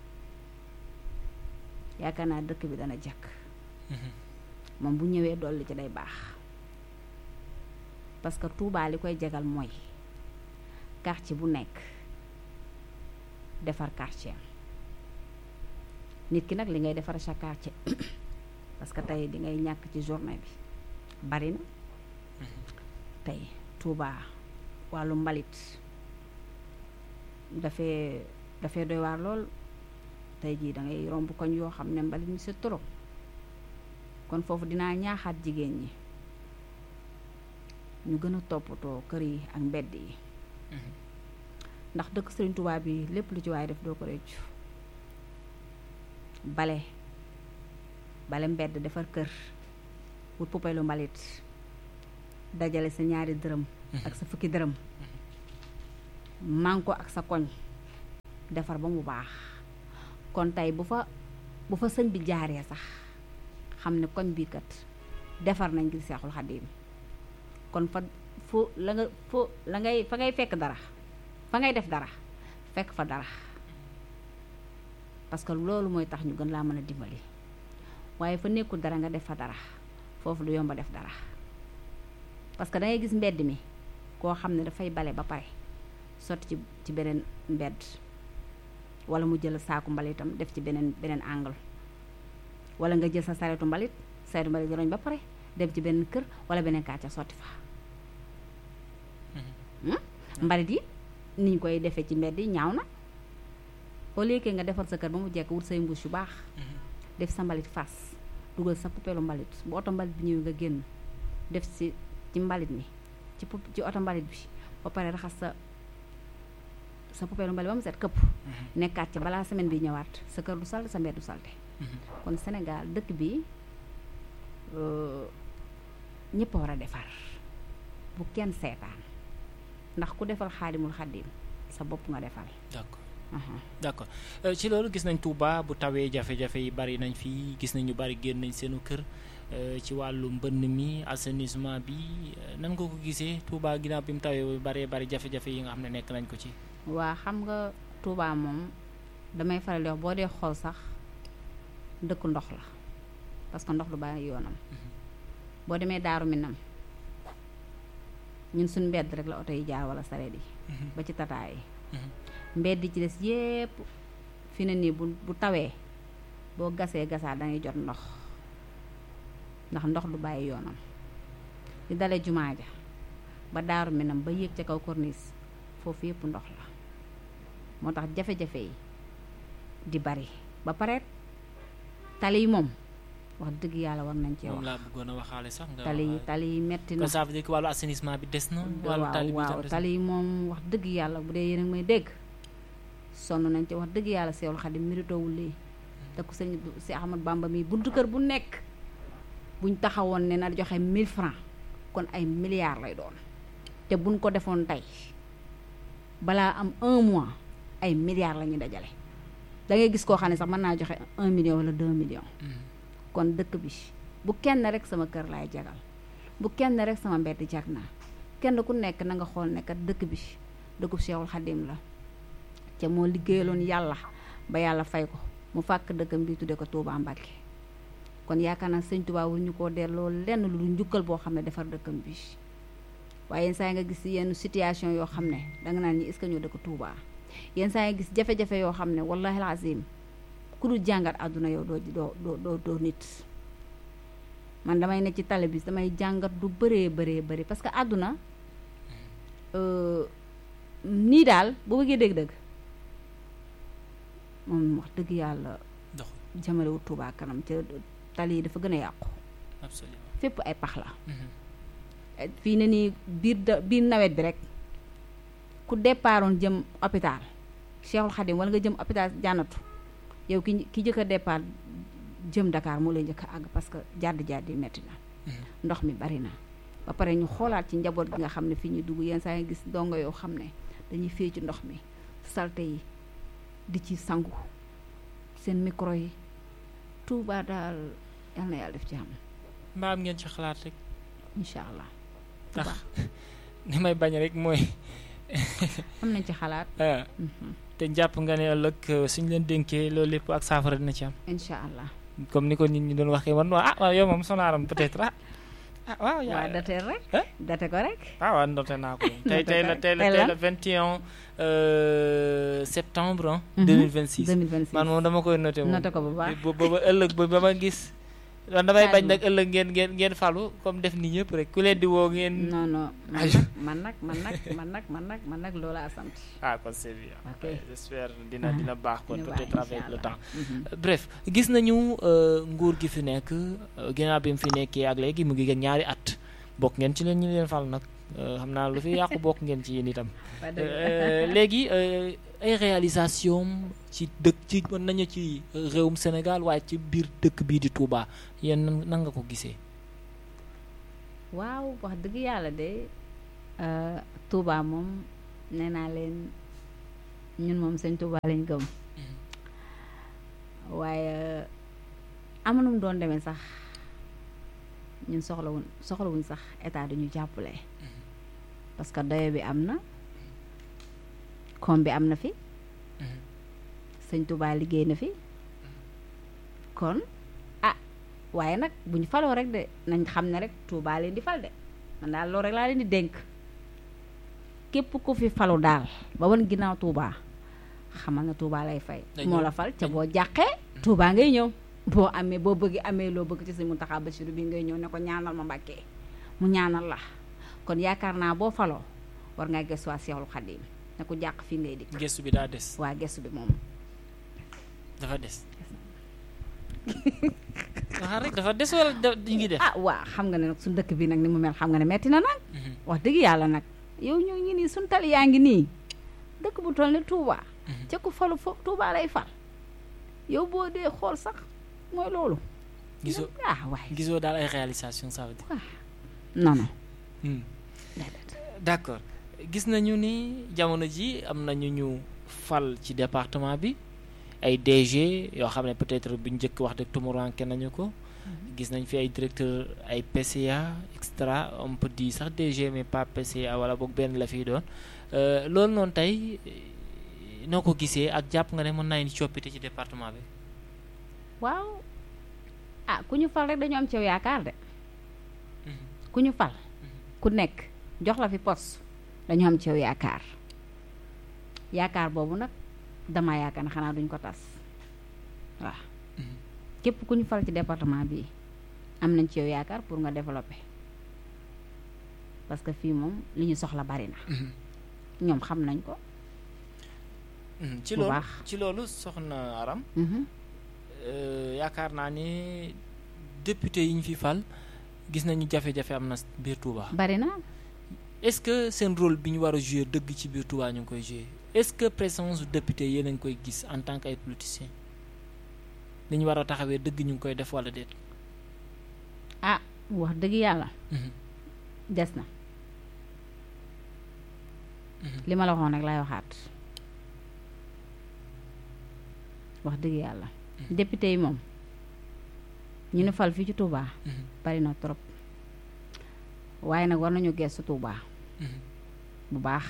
yaakaar naa dëkk bi dana jàkk moom bu ñëwee dolli ci day baax parce que Touba li koy jagal mooy quartier bu nekk defar quartier am nit ki nag li ngay defar sa quartier parce que tey di ngay ñàkk ci journée bi bari na tey Touba wàllu mbalit dafee dafee doy waar lool tey jii da ngay romb koñ yoo xam ne mbalit mi c'est trop kon foofu dinaa ñaaxaat jigéen ñi ñu gën a toppatoo kër yi ak mbedd yi ndax dëkk Sëriñ Tuubaa bi lépp lu ci waaye def doo ko réccu bale bale mbedd defar kër wut poubelle mbalit dajale sa ñaari dërëm ak sa fukki dërëm man ko ak sa koñ defar ba mu baax kon tey bu fa bu fa sëñ bi jaaree sax xam ne koñ bii kat defar nañ ngir seexul xaddiim kon fa fu la nga fu la ngay fa ngay fekk dara fa ngay def dara fekk fa dara parce que loolu mooy tax ñu gën laa mën a dimbali waaye fa nekkul dara nga def fa dara foofu du yomba def dara parce que da ngay gis mbedd mi koo xam ne dafay bale ba pare sotti ci ci beneen mbedd wala mu jël saaku mbalitam def ci beneen beneen angle wala nga jël sa saretu mbalit saretu mbalit roñ ba pare dem ci beneen kër wala beneen kàcca sotti fa mbalit yi ni ñu koy defee ci mbedd yi ñaaw na au lieu que nga defar sa kër ba mu jekk wut say mbuus yu baax def sa mbalit fas dugal sa pupeelu mbalit bu oto mbalit bi ñëwee nga génn def si ci mbalit mi ci pu ci oto mbalit bi ba pare raxas sa sa pupeelu mbalit ba mu set këpp nekkaat ci balaa semaine bi ñëwaat sa kër du salte sa mbedd du salte kon Sénégal dëkk bi ñëpp a war a defar bu kenn seetaan ndax ku defal xaadimul xaddim sa bopp nga defal d'accord d'accord ci loolu gis nañ Touba bu tawee jafe-jafe yi bari nañ fii gis nañ ñu bari génn nañ seenu kër ci wàllu mbënn mi assainissement bi nan nga ko gisee Touba ginnaaw bi mu tawee bu baree bari jafe-jafe yi nga xam ne nekk nañ ko ci waa xam nga Touba moom damay faral di wax boo dee xool sax dëkk ndox la parce que ndox du bàyyi yoonam boo demee Daaru Minam ñun suñ mbedd rek la oto yi jaar wala sareet yi ba ci tataay yi mbedd ci des yépp fi ne nii bu bu tawee boo gasee gasaa dangay jot ndox ndax ndox du bàyyi yoonam di dale jumaa ja ba daaru minam ba yéeg ca kaw corniche foofu yépp ndox la moo tax jafe-jafe yi di bari ba pare tali yi moom wax dëgg yàlla war nañ cee wax moom laa bëggoon a waxaale sax nga tali yi tali yi metti na ça veut dire que wàllu assainissement bi des na wàllu tali waaw bi waaw tali yi moom wax dëgg yàlla bu dee yéen a ngi may dégg sonn nañ ci wax dëgg yàlla Seexul Xadim méritowul lii te ku sëñ si Ahmad Bamba mi buntu kër bu nekk buñ taxawoon ne na joxe 1000 francs kon ay milliards lay doon te buñ ko defoon tey balaa am un mois ay milliards la ñuy dajale da ngay gis koo xam ne sax mën naa joxe un million wala deux millions kon dëkk bi bu kenn rek sama kër laay jagal bu kenn rek sama mbedd jag naa kenn ku nekk na nga xool ne kat dëkk bi dëkkub Seexul Xadim la ca moo liggéeyaloon yàlla ba yàlla fay ko mu fàkk dëkkam bi tudde ko Touba Mbàkke kon yaakaar naa sëñ Touba wul ñu koo delloo lenn lu dul njukkal boo xam ne defar dëkkam bi waaye yenn saa yi nga gis yenn situation yoo xam ne danga naan ñi est-ce que ñoo dëkk Touba yenn saa yi nga gis jafe-jafe yoo xam ne wallahi azim ku dul jàngat àdduna yow doo doo doo doo doo nit man damay ne ci tali bi damay jàngat du bëree bëree bëri parce que àdduna nii daal boo bëggee dégg-dëgg moom wax dëgg yàlla dox jamalewut Touba kanam ca tali yi dafa gën a yàqu absolument fépp ay pax la fii ne nii biir da biir nawet bi rek ku départoon jëm hôpital Cheikhul Khadim wala nga jëm hôpital jànnatu yow ki ki jëkk a départ jëm Dakar moo lay njëkk a àgg parce que jàdd jàdd yi metti na ndox mi bari na ba pare ñu xoolaat ci njaboot gi nga xam ne fii ñuy dugg yenn saa yi gis dongo yoo xam ne dañuy fee ci ndox mi salte yi di ci sangu seen micro yi Touba daal yal na yàlla def ci am mbaa am ngeen ci xalaat rek incha allah ndax li may bañ rek mooy am nañ ci xalaat ah te jàpp nga ne ëllëg suñ leen dénkee loolu lépp ak saafara dina ci am incha allah comme ni ko nit ñi doon waxee woon ah waaw yow moom sonaaram peut-être ah ah waaw yaa waa date rek eh? date ko rek ah waaw noté naa ko tey Noté tey la ko. tey la Tey tey la? la 21 euh, septembre ah Mhm. 2026 2026 man moom dama koy noté moom noté ko bu baax ba ba ëllëg ba ba ma gis man damay bañ Xaajuma. nag ëllëg ngeen ngeen ngeen falu comme def ni ñëpp rek ku leen di woo ngeen non non man Aju. nag man nag man nag man nag man nag man nag loola a sant ah kon c'est bien Ok. Ouais, j'espère dina Mhm. dina baax kon Dina peut-être baax, avec le inch'Allah. temps Mhm. Euh, bref gis nañu euh, nguur gi fi nekk euh, ginnaaw bi mu fi nekkee ak léegi mu ngi gën ñaari at bokk ngeen ci leen ñu leen fal nag euh, xam naa lu fi yàqu bokk ngeen ci yéen itam Wax dëgg. Euh, léegi euh, ay réalisation ci dëkk ci mën nañu ci réewum Sénégal waaye ci biir dëkk bii di Touba yéen nan nan nga ko gisee waaw wax dëgg yàlla de Touba moom nee naa leen ñun moom sëñ Touba lañ gëm waaye amanum doon demee sax ñun soxlawuñ soxlawuñ sax état dañu jàppale parce que dayo bi am na koom bi am na fi sëñ Touba liggéey na fi kon ah waaye nag bu ñu faloo rek de nañ xam ne rek Touba leen di fal de man daal loolu rek laa leen di dénk képp ku fi falu daal ba wan ginnaaw Touba xamal na Touba lay fay moo la fal ca boo jàqee Touba ngay ñëw boo amee boo bëgg amee loo bëgg ci Sëñ Mountakha Bassirou bi ngay ñëw ne ko ñaanal ma Mbàkke mu ñaanal la kon yaakaar naa boo faloo war ngaa gëstu waa Seexul Xadiim ne ko jàq fii ngay dikk gëstu bi daa des waa gëstu bi moom dafa des waxal rek dafa des wala da ngi def ah waa xam nga ne nag suñu dëkk bi nag ni mu mel xam nga ne metti na nag wax dëgg yàlla nag yow ñoo ngi nii suñu tali yaa ngi nii dëkk bu toll ne Touba ca ku falu fo Touba lay fal yow boo dee xool sax mooy loolu gisoo ah waay gisoo daal ay réalisation ça veut dire waaw non non d'accord gis nañu ni jamono ji am nañu ñu fal ci département bi ay DG yoo xam ne peut-être bu njëkk wax dëgg tumuranke nañu ko gis nañ fi ay directeur ay PCA extra on peut dire sax DG mais pas PCA wala boog benn la fiy doon loolu noonu tey noo ko gisee ak jàpp nga ne mën naa indi coppite ci département bi waaw ah ku ñu fal rek dañu am ci yow yaakaar de ku ñu fal ku nekk jox la fi poste dañu am ci yow yaakaar yaakaar boobu nag dama yaakaar ne xanaa duñ ko tas waaw képp ku ñu fal ci département bi am nañ ci yow yaakaar pour nga développer parce que fii moom li ñu soxla bari na ñoom xam nañ ko ci loolu ci loolu soxna Aram yaakaar naa ni député yi ñu fi fal gis nañu jafe-jafe am na biir Touba. bari na est-ce que seen rôle bi ñu war a jouer dëgg ci biir Touba ñu ngi koy jouer est-ce que présence député yéen a ngi koy gis en tant que ay politiciens li ñu war a taxawee dëgg ñu ngi koy def wala déet. ah wax dëgg yàlla. des na. li ma la waxoon rek laay waxaat wax dëgg yàlla. député yi moom ñu ne fal fii ci Touba. bari na trop waaye nag war nañu gestu Touba. bu baax.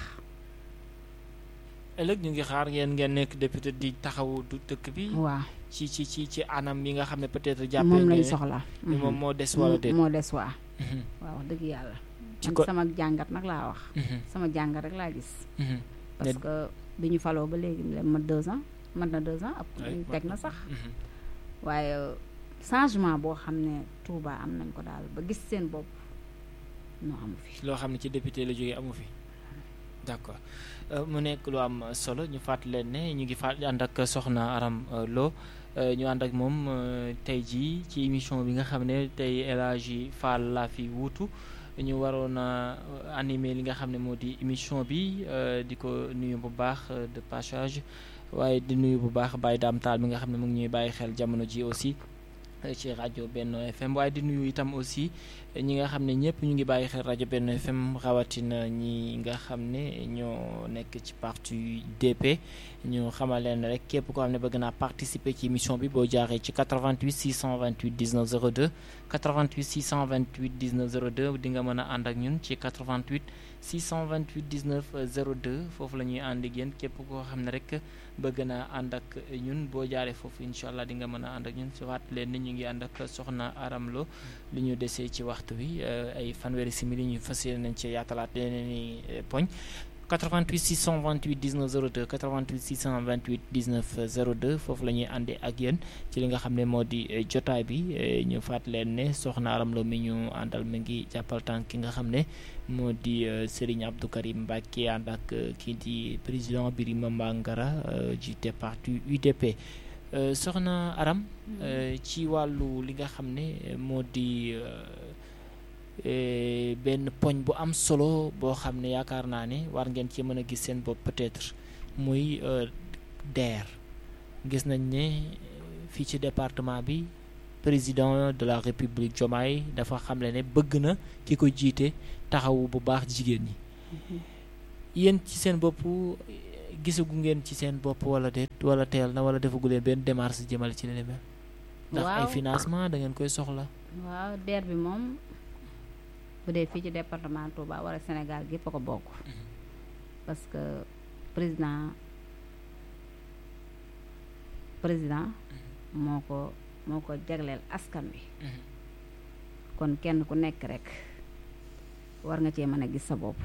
ëllëg ñu ngi xaar ngeen ngeen nekk député di taxawu du dëkk bi. waaw ci ci ci ci anam yi nga xam ne peut-être. jàppee moom lañ soxla. moom moo des wala déet moo des waa. waaw wax dëgg yàlla. ci man sama jàngat nag laa wax. sama jàngat rek laa gis. parce que bi ñu faloo ba léegi ma deux ans mat na deux ans. ab teg na sax. waaye changement boo xam ne Touba am nañ ko daal ba gis seen bopp noo amu fi. loo xam ne ci député la jógee amu fi d'accord mu nekk lu am solo ñu fàttali leen ne ñu ngi fàttali ànd ak soxna Aram Lo ñu ànd ak moom tey jii ci émission bi nga xam ne tey El Hadji Fall laa fi wuutu ñu waroon a animer li nga xam ne moo di émission bi di ko nuyu bu baax de passage waaye di nuyu bu baax Baye Dame Tall mi nga xam ne mu ngi ñuy bàyyi xel jamono ji aussi ci rajo Benno FM waaye di nuyu itam aussi ñi nga xam ne ñëpp ñu ngi bàyyi xel rajo Benno FM rawatina ñi nga xam ne ñoo nekk ci parti DP ñu xamal leen rek képp koo xam ne bëgg naa participer ci émission bi boo jaaree ci 88 628 19 02 88 628 19 02 di nga mën a ànd ak ñun ci 88 628 19 02 foofu la ñuy ànd ak yéen képp koo xam ne rek bëgg naa ànd ak ñun boo jaaree foofu incha allah di nga mën a ànd ak ñun si waat leen ni ñu ngi ànd ak soxna Aram Lo li ñu desee ci waxtu bi ay fanweeri simili ñu fas yéene nañ ci yaatalaat leneen i poñ 88 628 19 02 88 628 19 02 foofu la ñuy àndee ak yéen ci li nga xam ne moo di jotaay bi ñu faat leen ne soxna Aram Lo mi ñu àndal mi ngi jàppal tànk ki nga xam ne moo di Serigne Abdou Karim Mbacké ànd ak kii di président Birima Mangara jiite parti UDP soxna Aram ci wàllu li nga xam ne moo di benn poñ bu am solo boo xam ne yaakaar naa ne war ngeen ci mën a gis seen bopp peut-être muy DER gis nañ ne fii ci département bi président de la république Diomaye dafa xamle ne bëgg na ki ko jiite taxawu bu baax jigéen ñi yéen ci seen bopp gisagu ngeen ci seen bopp wala déet wala teel na wala defagu leen benn démarche jëmale ci li ni mel ndax ay waaw financement da ngeen koy soxla waaw DER bi moom bu dee fii ci département Touba wala Sénégal gépp a ko bokk parce que président président moo ko moo ko jagleel askan wi kon kenn ku nekk rek war nga cee mën a gis sa bopp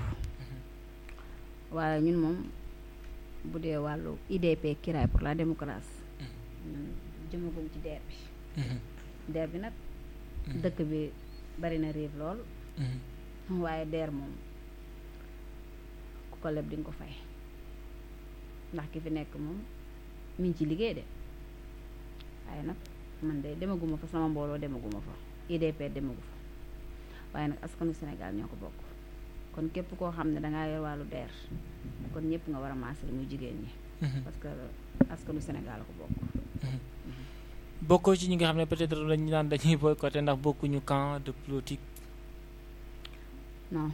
waaye ñun moom bu dee wàllu IDP Kiraay pour la démocratie ñun jëmagum ci DER bi DER bi nag dëkk bi bari na riir lool waaye DER moom ku ko leb di nga ko fay ndax ki fi nekk moom mi ngi ci liggéey de waaye nag man de demaguma fa sama mbooloo demaguma fa IDP demagu fa waaye nag askanu Sénégal ñoo ko bokk kon képp koo xam ne dangaa yor wàllu DER kon ñëpp nga war a maasal muy jigéen ñi parce que askanu Sénégal la ko bokk bokkoo ci ñi nga xam ne peut-être dañu naan dañuy boycotté ndax bokkuñu camp de politique non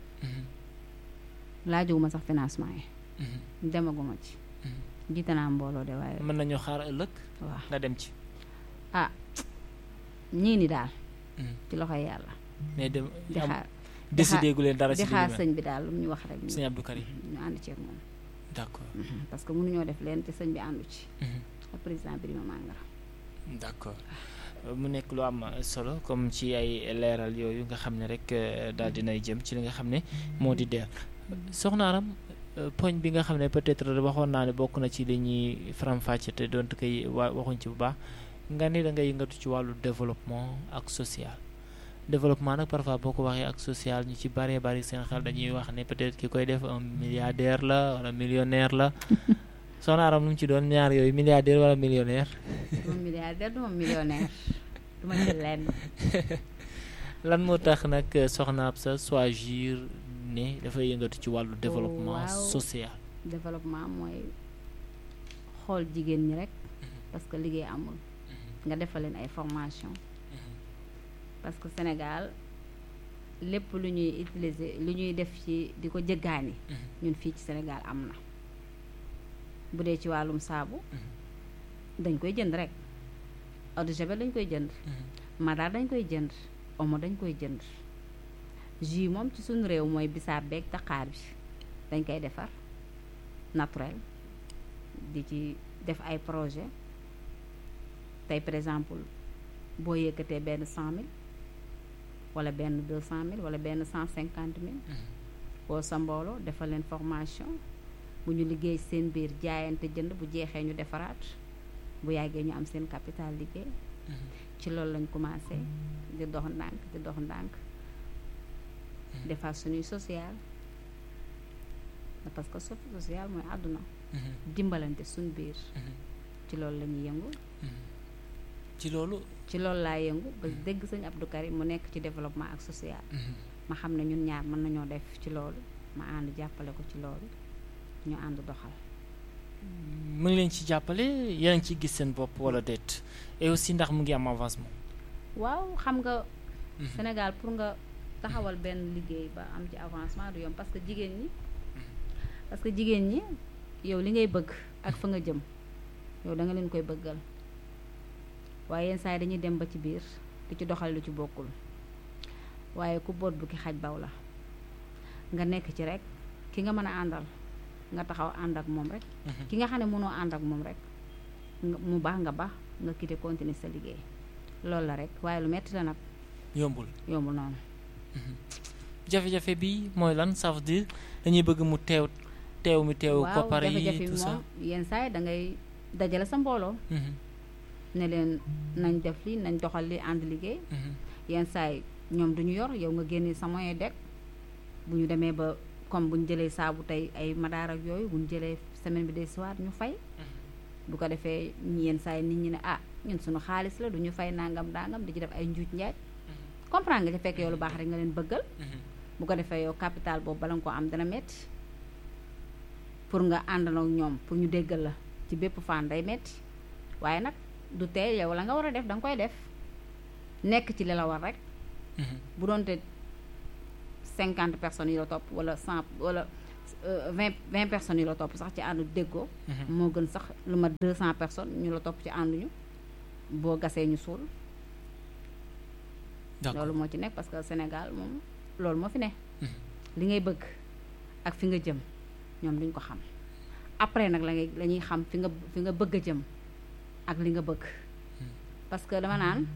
laajowuma sax financement yi demaguma ci jiite naa mbooloo de waaye mën nañu xaar ëllëg waaw nga dem ci ah ñii ni daal ci loxoy yàlla mais dem di am xaar décidé gu leen dara di ci li xaar ni mel sëñ bi daal lu mu ñu wax rek ñu sëñ Abdou Karim ñu ànd ci ak moom d'accord parce que mënuñoo def leen te sëñ bi àndu ci Mhm. ak président Birima Mangara d'accord mu nekk lu am solo comme ci ay leeral yooyu nga xam ne rek euh, daal dinay jëm ci li nga xam ne moo di DER soxna Aram euh, poñ bi nga xam ne peut-être waxoon naa ne bokk na ci li ñuy faram-fàcce te doonte koy wa waxuñ ci bu baax nga ni da ngay yëngatu ci wàllu développement ak social développement nag parfois boo ko waxee ak social ñu ci bëree bëri seen xel dañuy wax ne peut-être ki koy def un milliardaire la wala millionnaire la soxna Aram nu mu ci doon ñaar yooyu milliardaire wala millionnaire du ma milliardaire du ma millionnaire du ma ci lenn lan moo tax nag soxna Absa choisir ne dafay yëngatu ci wàllu développement waaw. social développement mooy xool jigéen ñi rek parce que liggéey amul nga defal leen ay formation parce que Sénégal lépp lu ñuy utiliser lu ñuy def ci di ko jëggaani ñun fii ci Sénégal am na bu dee ci wàllum saabu dañ koy jënd rek eau de javel dañ koy jënd madaar dañ koy jënd omo dañ koy jënd jus moom ci suñu réew mooy bisaab beeg daqaar bi dañ koy defar naturel di ci def ay projet tey par exemple boo yëkkatee benn cent mille wala benn deux cent mille wala benn cent cinquante mille woo sa mbooloo defal leen formation bu ñu liggéey seen biir jaayante jënd bu jeexee ñu defaraat bu yàggee ñu am seen capital liggéey ci loolu lañ commencé di dox ndànk di dox ndànk defar suñuy social parce que sofi social mooy àdduna dimbalante suñ biir ci loolu la ñuy yëngu ci loolu ci loolu laa yëngu ba dégg sëñ Abdou Karim mu nekk ci développement ak social ma xam ne ñun ñaar mën nañoo def ci loolu ma ànd jàppale ko ci loolu ñu ànd doxal mu ngi leen ci jàppale yéen a ngi ciy gis seen bopp wala déet et aussi ndax mu ngi am avancement waaw xam nga Sénégal pour nga taxawal benn liggéey ba am ci avancement du yomb parce que jigéen ñi parce que jigéen ñi yow li ngay bëgg ak fa nga jëm yow da nga leen koy bëggal waaye yenn saa yi dañuy dem ba ci biir di ci doxal lu ci bokkul waaye ku boot bu ki xaj baw la nga nekk ci rek ki nga mën a àndal nga taxaw ànd ak moom rek ki nga xam ne mënoo ànd ak moom rek nga mu baax nga baax nga quitté continuer sa liggéey loolu la rek waaye lu metti la nag yombul yombul noonu jafe-jafe bi mooy lan ça veut dire dañuy bëgg mu teew teew mi teew waaw koppar jafe-jafe yi bi tout ça moom yenn saa yi da ngay dajale sa mbooloo ne leen nañ def li nañ doxal li ànd liggéey yenn saa yi ñoom duñu yor yow nga génne sa moyen dek bu ñu demee ba comme bu ñu jëlee saabu tey ay madaar ak yooyu bu ñu jëlee semaine bi des soir ñu fay bu ko defee yenn saa yi nit ñi ne ah ñun suñu xaalis la du ñu fay nangam nangam di ci def ay njuuj njaaj comprendre nga ci fekk yow lu baax rek nga leen bëggal bu ko defee yow capital boobu bala nga ko am dana metti pour nga àndandoo ak ñoom pour ñu déggal la ci bépp fànn day metti waaye nag du tee yow la nga war a def da nga koy def nekk ci li la war rek bu doonte cinquante personnes yi la topp wala cent wala vingt vingt personnes yi la topp sax ci àndu déggoo moo gën sax lu ma deux cent personnes ñu la topp ci ànduñu boo gasee ñu suul loolu moo ci nekk parce que Sénégal moom loolu moo fi ne li ngay bëgg ak fi nga jëm ñoom duñ ko xam après nag la ngay la ñuy xam fi nga fi nga bëgg a jëm ak li nga bëgg parce que dama naan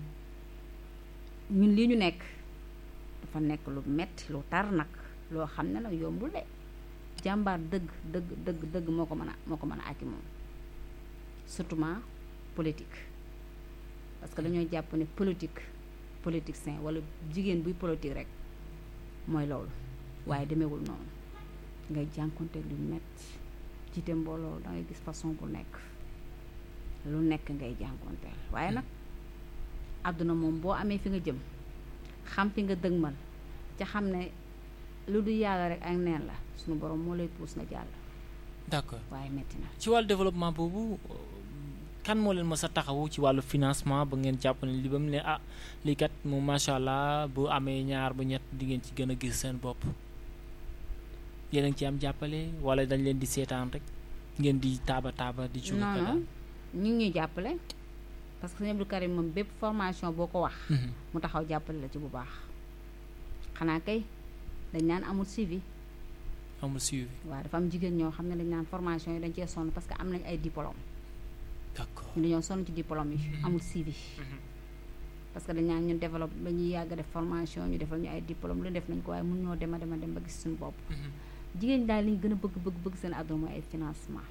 ñun lii ñu nekk dafa nekk lu metti lu tar nag loo xam ne nag yombul de jàmbaar dëgg dëgg dëgg dëgg moo ko mën a moo ko mën a àcc moom surtout politique parce que dañoo jàpp ne politique politicien wala jigéen buy politique rek mooy loolu waaye demeewul noonu ngay jànkonte lu metti jiite mbooloo da ngay gis façon bu nekk lu nekk ngay jànkonteel waaye nag àdduna moom boo amee fi nga jëm xam fi nga dëgmal ca xam ne lu du yàlla rek ak neen la suñu borom moo lay puus nga jàll d'accord waaye metti na ci wàllu développement boobu kan moo leen mës a taxawu ci wàllu financement ba ngeen jàpp ne li ba mu ne ah lii kat moom macha allah bu amee ñaar bu ñett di ngeen ci gën a gis seen bopp yéen a ngi ci am jàppale wala dañ leen di seetaan rek ngeen di taaba taaba di. ci non non ñu ngi ñuy jàppale parce que sëñ Abdou Karim moom bépp formation boo ko wax. mu taxaw jàppale la ci bu baax. xanaa kay dañ naan amul suivi. amul suivi. waaw dafa am jigéen ñoo xam ne dañ naan formation yi dañ cee sonn parce que am nañ ay diplôme. d'accord ñu dañoo sonn ci diplôme yi. amul suivi. parce que dañ naan ñun développe ba ñuy yàgg def formation ñu defal ñu ay diplôme lu def nañ ko waaye mun ñoo dema dema dem ba gis suñu bopp. jigéen daal li ñu gën a bëgg bëgg bëgg seen àdduna mooy ay financement.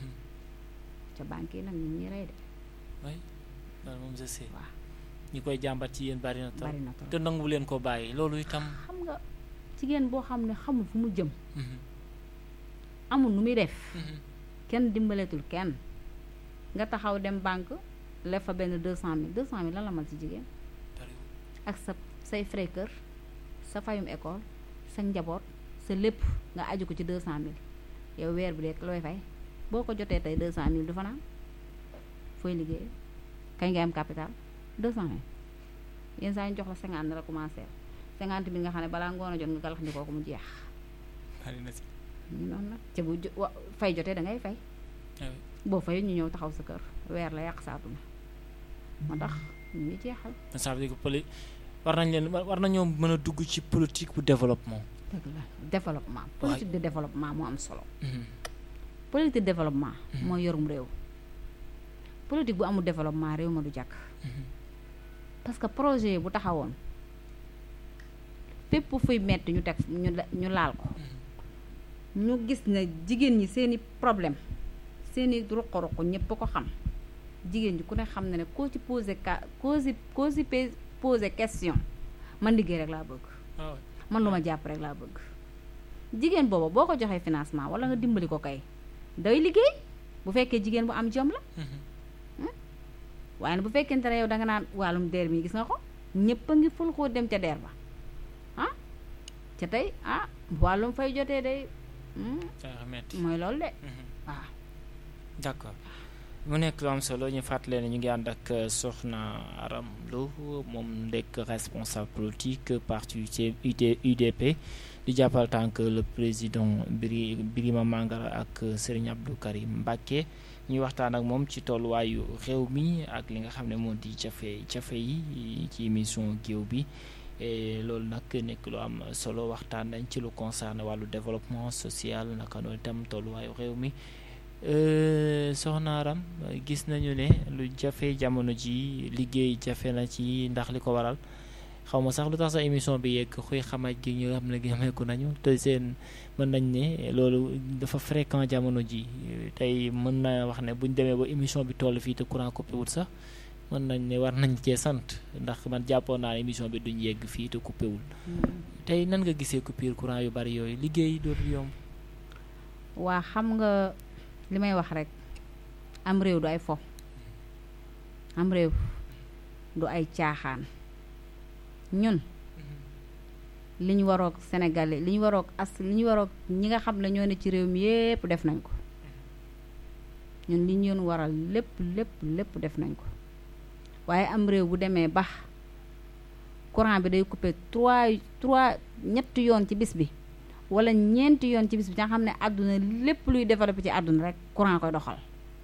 ca banque yi nag ñu ñuy rey de. oui loolu moom je sais. waaw ñi koy jàmbat ci yéen bari na trop bari na trop te nangu leen ko bàyyi loolu itam. xam nga jigéen boo xam ne xamul fu mu jëm. amul nu muy def. kenn dimbaleetul kenn nga taxaw dem banque lef fa benn deux cent mille deux cent mille lan la mal ci jigéen. ak sa say frais kër sa fayum école sa njaboot sa lépp nga aju ko ci deux cent mille yow weer bi de looy fay boo ko jotee tey deux cent mille du fanaan fooy liggéey kañ ngay am capital deux cent mille yenn saa ñu jox la cinquante na la commencé cinquante mille nga xam ne balaa ngoon a jot nga galax ndikoo ko mu jeex ñu noonu nag ca bu fay jotee da ngay fay boo fay ñu ñëw taxaw sa kër weer la yàq sa àdduna moo tax ñu ngi jeexal ça veut dire que poli war nañ leen war nañoo mën a dugg ci politique bu développement dëgg la développement politique de développement moo am solo politique de développement mooy yorum réew politique bu amul développement réew ma du jàkk parce que projet bu taxawoon fépp fuy metti ñu teg ñu ñu laal ko ñu gis ne jigéen ñi seeni problème seeni ruq-ruq ñëpp ko xam jigéen ñi ku ne xam ne ne koo ci posé ka koo si koo si posé question man liggéey rek laa bëgg man lu ma jàpp rek laa bëgg jigéen booba boo ko joxee financement wala nga dimbali ko kay day liggéey bu fekkee jigéen bu am jom la waaye nag bu fekkente ne yow danga naan wàllum deer mi gis nga ko ñëpp a ngi ful koo dem ca deer ba ah ca tey ah wàllum fay jotee day mooy loolu de waaw d'accord mu nekk lu am solo ñu fàttale ne ñu ngi ànd ak Soxna Aram Lo moom nekk responsable politique parti UDP di jàppal tànk le président Biri Birima Mangara ak Serigne Abdou Karim Mbacké ñuy waxtaan ak moom ci tolluwaayu réew mi ak li nga xam ne moo di jafe jafe yi ci émission géew bi loolu nag nekk lu am solo waxtaan nañ ci lu concerne wàllu développement social naka noonu itam tolluwaayu réew mi soxna Aram gis nañu ne lu jafe jamono ji liggéey jafe na ci ndax li ko waral xaw ma sax lu tax sa émission bi yegg xuy xamaj gi ñu xam ne xameeku nañu te seen mën nañ ne loolu dafa fréquent jamono ji tey mën na wax ne buñ demee ba émission bi toll fii te courant coupé wul sax mën nañ ne war nañ cee sant ndax man jàppoon naa ne émission bi duñ yegg fii te coupé wul tey nan nga gisee coupure courant yu bari yooyu liggéey dootul yomb waa xam nga li may wax rek am réew du ay fo am réew du ay caaxaan ñun li ñu waroog Sénégalais li ñu waroog as li ñu waroog ñi nga xam ne ñoo ne ci réew mi yépp def nañ ko ñun li ñu yoon waral lépp lépp lépp def nañ ko waaye am réew bu demee ba courant bi day coupé trois trois ñetti yoon ci bis bi wala ñeenti yoon ci bis bi nga xam ne àdduna lépp luy développé ci àdduna rek courant koy doxal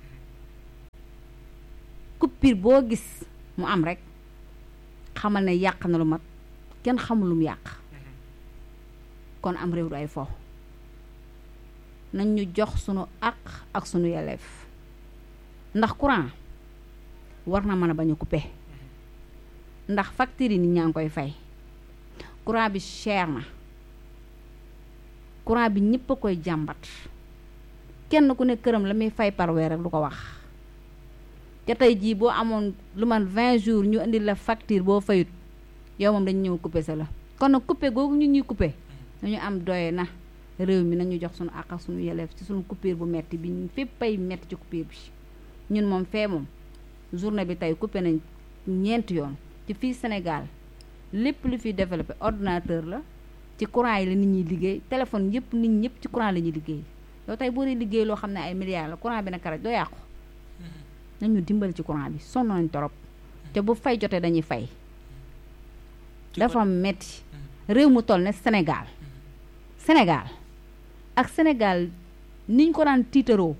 coupure boo gis mu am rek xamal ne yàq na lu mat kenn xamul lu mu yàq kon am réew du ay fo nañ ñu jox sunu àq ak sunu yelleef ndax courant war na mën a bañ a coupé ndax facture yi nit ñaa ngi koy fay courant bi cher na courant bi ñëpp a koy jàmbat kenn ku ne këram la muy fay par weer rek du ko wax te tey jii boo amoon lu man 20 jours ñu indi la facture boo fayut yow moom dañu ñëw coupé sa la kon nag coupé googu ñu ñuy coupé nañu am doye na réew mi nañu jox suñu àq ak suñu yelleef ci suñu coupure bu metti bi fépp ay metti ci coupure bi ñun moom fee moom journée bi tey coupé nañ ñeenti yoon ci fii Sénégal lépp lu fi développé ordinateur la ci courant yi la nit ñuy liggéey téléphone yëpp nit ñëpp ci courant la ñuy liggéey yow tey boo dee liggéey loo xam ne ay milliards la courant bi na karaj doo yàqu nañu dimbali ci courant bi sonn nañ torop te bu fay jotee dañuy fay dafa metti réew mu toll ne Sénégal Sénégal ak Sénégal niñ ko daan tiitaroo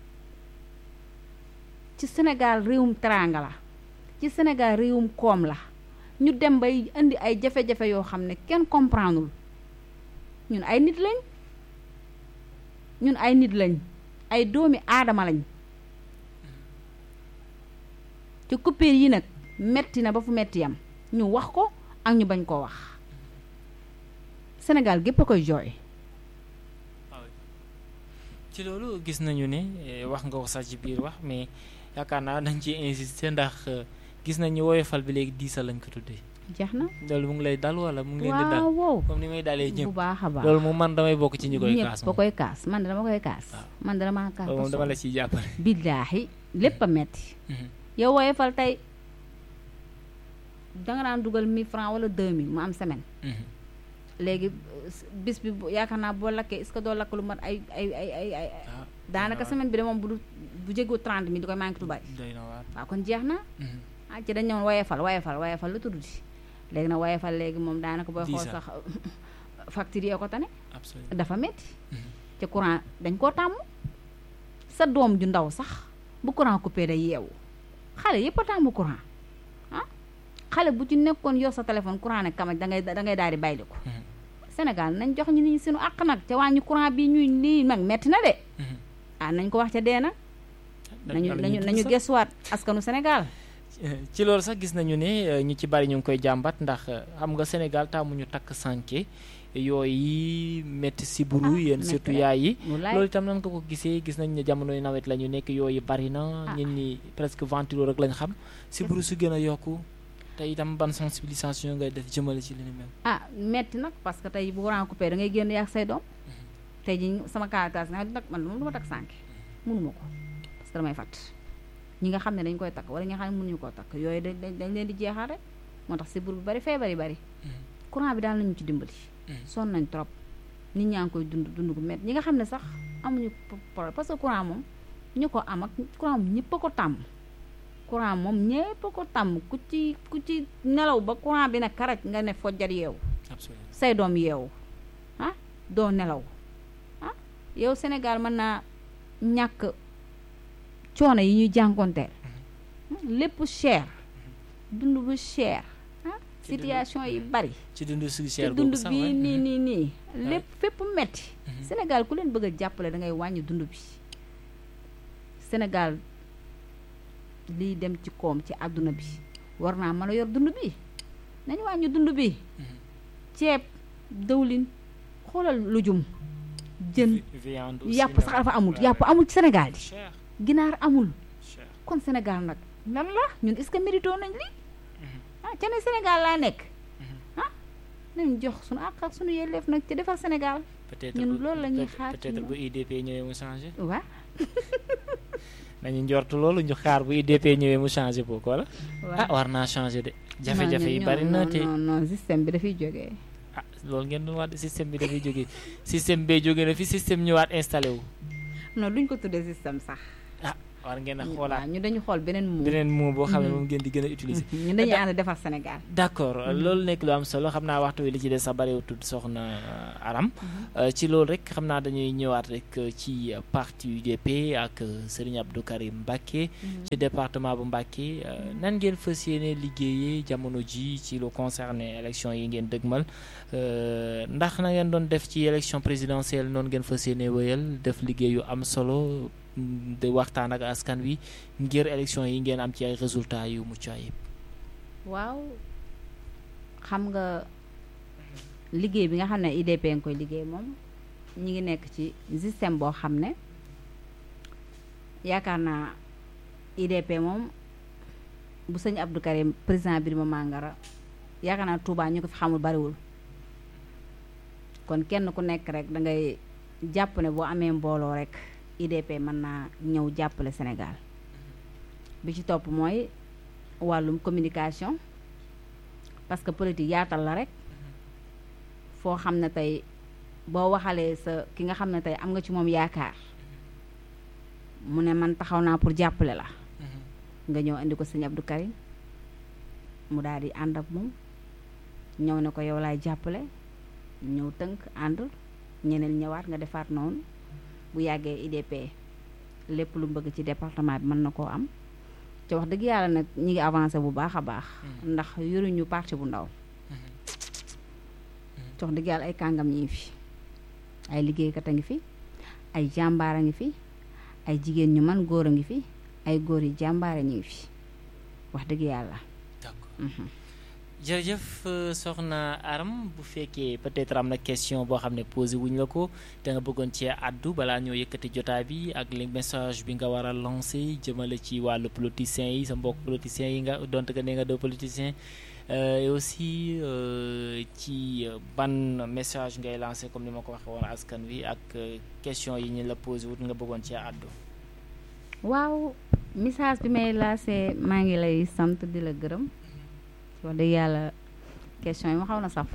ci Sénégal réewum teraanga la ci Sénégal réewum koom la ñu dem bay indi ay jafe-jafe yoo xam ne kenn comprendreul ñun ay nit lañ ñun ay nit lañ ay doomi aadama lañ ci coupure yi nag metti na ba fu metti yam ñu wax ko ak ñu bañ koo wax Sénégal gépp a koy jooy ci loolu gis nañu ne wax nga ko sax ci biir wax mais yaakaar naa dañ ci insister ndax gis nañu woyofal bi léegi diisal lañ ko tuddee. jeex na loolu mu ngi lay dal wala mu ngi leen di dal waaw comme ni may dalee ñëpp bu baax a baax loolu moom man damay bokk ci ñi koy kaas ñëpp ba koy kaas man dama koy kaas man dama kaas moom dama la ciy jàppale billaahi lépp a metti yow woyofal tey danga daan dugal 1000 francs wala 2000 mu am semaine léegi bis bi yaakaar naa boo lakkee est-ce que doo lakk lu mat ay ay ay ay ay daanaka semaine bi de moom bu du bu jéggu 30 mi di koy manqué tubaay waaw kon jeex na ah ci dañ ñëwoon woyefal woyefal woyefal lu tudd di léegi nag woyefal léegi moom daanaka booy xool sax facture yee ko tane dafa metti ci courant dañ koo tàmm sa doom ju ndaw sax bu courant coupé day yeewu xale yëpp a tàmm courant ah xale bu ci nekkoon yor sa téléphone courant ne kamaj dangay dangay daal di bayli ko Sénégal nañ jox ñu ni suñu àq nag ca wàññi courant bi ñuy lii nag metti na de ah nañ ko wax ca dee nag nañu nañu nañu gesuwaat askanu Sénégal ci loolu sax gis nañu ne ñu ci bari ñu ngi koy jàmbat ndax xam nga Sénégal taamuñu takk sànke yooyu métti si buru yéen surtout yaay yi loolu itam nan nga ko gisee gis nañ ne jamonoy nawet la ñu nekk yooyu bari na ñun ñi presque ventilo rek lañ xam si buru su gën a yokku te itam ban sensibilisation ngay def jëmale ci li ni mel ah metti nag parce que tey bu courant coupé da ngay génn yaag say doom tey ji sama kaakaas nga nag man moom du ma takk sànke mënuma ko parce que damay fàtt ñi nga xam ne dañ koy takk wala ñi nga xam ne mënuñu koo takk yooyu dañ dañ leen di jeexal rek moo tax si bur bu bari feebar yi bari courant bi daal nañu ci dimbali sonn nañ trop nit ñaa ngi koy dund dund gu métti ñi nga xam ne sax amuñu problème parce que courant moom ñu ko am ak courant moom ñëpp a ko tàmm courant moom ñëpp a ko tàmm ku ci ku ci nelaw ba courant bi ne karaj nga ne fojjat yeewu say doom yeewu ah doo nelaw ah yow Sénégal mën naa ñàkk coono yi ñuy jànkonteel lépp cher dund bu cher ah situation yi bari ci dund su cher dund bii nii nii nii lépp fépp metti Sénégal ku leen bëgg a jàppale da ngay wàññi dund bi Sénégal liy dem ci koom ci àdduna bi war naa mën a yor dund bi nañu wàññi dund bi ceeb dëwlin xoolal lujum jën yàpp sax dafa amul yàpp amul ci Sénégal yi ginaar amul kon Sénégal nag lan la ñun est-ce que mérito nañ li ah ca ne Sénégal laa nekk ah nañ jox suñu àq ak suñu yelleef nag ci defar Sénégal ñun loolu la ñuy xaar peut-être bu IDP ñëwee mu changé waaw nañu njort loolu ñu xaar bu IDP ñëwee mu changé boo ko wala ah war naa changé de jafe-jafe yi bari na te non non système bi dafay jógee ah loolu ngeen doon wax système bi dafay jógee système bee jógee na fi système ñëwaat installé wu non duñ ko tuddee système sax ah war ngeen a xoolaat ñu dañu xool beneen mot beneen mot boo xam ne moom ngeen di gën a utiliser. ñu dañuy ànd defar Sénégal. d' accord loolu nekk lu am solo xam naa waxtu wi li ci des sax bariwutul soxna Aram. ci loolu rek xam naa dañuy ñëwaat rek ci parti UDP ak Serigne Abdou Karim Mbacké. ci département bu Mbacké nan ngeen fas yéene liggéeyee jamono ji ci lu concerné élection yi ngeen dëgmal ndax na ngeen doon def ci élection présidentielle noonu ngeen fas yéene wéyal def liggéey yu am solo. de waxtaan ak askan wi ngir élection yi ngeen am ci ay résultats yu mucc ayib. waaw xam nga liggéey bi nga xam ne IDP nga koy liggéey moom ñi ngi nekk ci système boo xam ne yaakaar naa IDP moom bu sëñ Abdou Karim président Birima Mangara yaakaar naa Touba ñu ko fi xamul bariwul kon kenn ku nekk rek da ngay jàpp ne boo amee mbooloo rek. IDP mën naa ñëw jàppale Sénégal bi ci topp mooy wàllum communication parce que politique yaatal la rek foo xam ne tey boo waxalee sa ki nga xam ne tey am nga ci moom yaakaar mu ne man taxaw naa pour jàppale la nga ñëw indi ko sëñ Abdou Karim mu daal di ànd ak moom ñëw ne ko yow laay jàppale ñëw tënk ànd ñeneen ñëwaat nga defaat noonu bu yàggee IDP lépp lu bëgg ci département bi mën na koo am te wax dëgg yàlla nag ñi ngi avancé bu baax a baax ndax yoruñu parti bu ndaw te wax dëgg yàlla ay kàngam ñi fi ay liggéeykat a ngi fi ay jàmbaar a ngi fi ay jigéen ñu man góor a ngi fi ay góor yi jàmbaare ñi ngi fi wax dëgg yàlla jërëjëf soxna Aram bu fekkee peut-être am na question boo xam ne posé wuñ la ko te nga bëggoon cee àddu balaa ñoo yëkkati jotaay bi ak li message bi nga war a lancé jëmale ci wàllu politiciens yi sa mbokk politiciens yi nga donte que ne nga doo politicien et aussi ci ban message ngay lancé comme ni ma ko waxee woon askan wi ak question yi ñu la posé wut nga bëggoon cee àddu. waaw message bi may lancé maa ngi lay sant di la gërëm. wax dëgg yàlla question yi ma xaw na saf.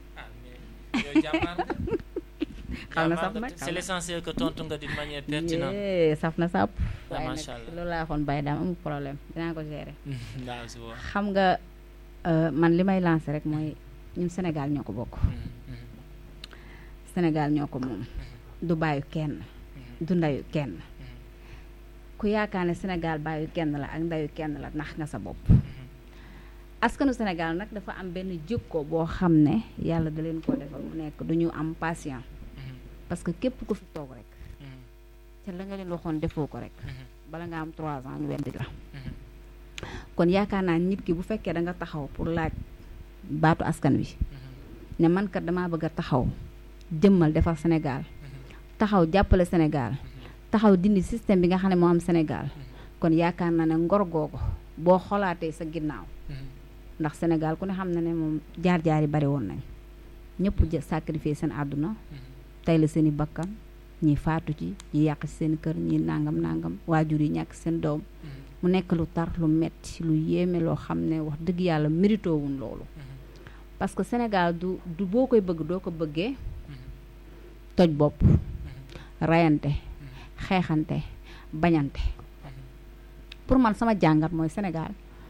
xaw na saf nag c'est l'essentiel que tontu nga d'une manière pertinente. saf na sàpp. waaye macha allah nag loolu laa waxoon bàyyi daam amul problème dinaa ko gérer. waaw si waaw. xam nga man li may lancer rek mooy ñun Sénégal ñoo ko bokk. Sénégal ñoo ko moom. du bàyyi kenn. du ndayu kenn. ku yaakaar ne Sénégal bàyyi kenn la ak ndayu kenn la nax nga sa bopp. askanu Sénégal nag dafa am benn jikko boo xam ne yàlla da leen koo defal mu nekk du ñu am patient parce que képp ku fi toog rek te la nga leen waxoon defoo ko rek bala nga am trois ans ñu weddi la kon yaakaar naa nit ki bu fekkee da nga taxaw pour laaj baatu askan wi ne man kat damaa bëgg a taxaw jëmmal defar Sénégal taxaw jàppale Sénégal taxaw dindi système bi nga xam ne moo am Sénégal kon yaakaar naa ne ngor googu boo xolaatee sa ginnaaw ndax Sénégal ku ne xam na ne moom jaar-jaar yi bari woon nañ ñëpp jë sacrifier seen àdduna tey la seen i bakkan ñi faatu ci ñi yàq ci seen kër ñi nangam nangam waajur yi ñàkk seen doom mu nekk lu tar lu metti lu yéeme loo xam ne wax dëgg yàlla mérito wuñ loolu parce que Sénégal du du boo koy bëgg doo ko bëggee toj bopp rayante xeexante bañante pour man sama jàngat mooy Sénégal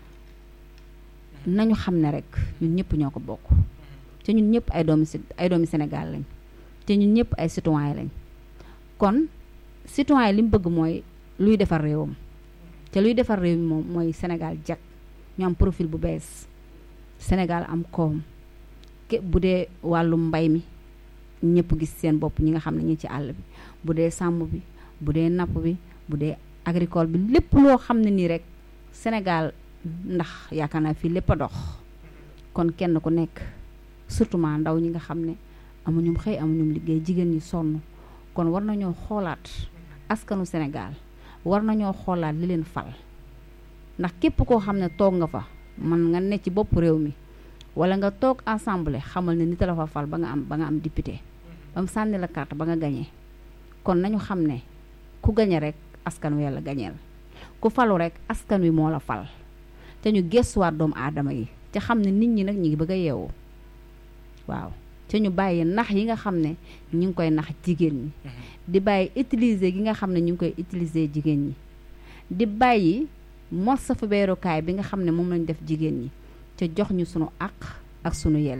nañu xam ne rek ñun ñëpp ñoo ko bokk te ñun ñëpp ay doomi ay doomi Sénégal lañ te ñun ñëpp ay citoyen lañ kon citoyen li mu bëgg mooy luy defar réewam te luy defar réew mi moom mooy Sénégal jag ñu am profil bu bees Sénégal am koom ke bu dee wàllum mbay mi ñëpp gis seen bopp ñi nga xam ne ñi ci àll bi bu dee sàmm bi bu dee napp bi bu dee agricole bi lépp loo xam ne nii rek Sénégal ndax yaakaar naa fii lépp a dox kon kenn ku nekk surtout ma ndaw ñi nga xam ne amuñum xëy amuñum liggéey jigéen ñi sonn kon war nañoo xoolaat askanu Sénégal war nañoo xoolaat li leen fal ndax képp koo xam ne toog nga fa man nga ne ci bopp réew mi wala nga toog assemblée xamal ne nit la fa fal ba nga am ba nga am député ba mu sànni la carte ba nga gañee kon nañu xam ne ku gañe rek askan wi la gañeel ku falu rek askan wi moo la fal te ñu gëstuwaat doomu aadama yi te xam ne nit ñi nag ñu ngi bëgg a yeewu waaw te ñu bàyyi nax yi nga xam ne ñu ngi koy nax jigéen ñi di bàyyi utiliser gi nga xam ne ñu ngi koy utiliser jigéen ñi di bàyyi morsa fa beerukaay bi nga xam ne moom lañ def jigéen ñi ca jox ñu sunu àq ak sunu yel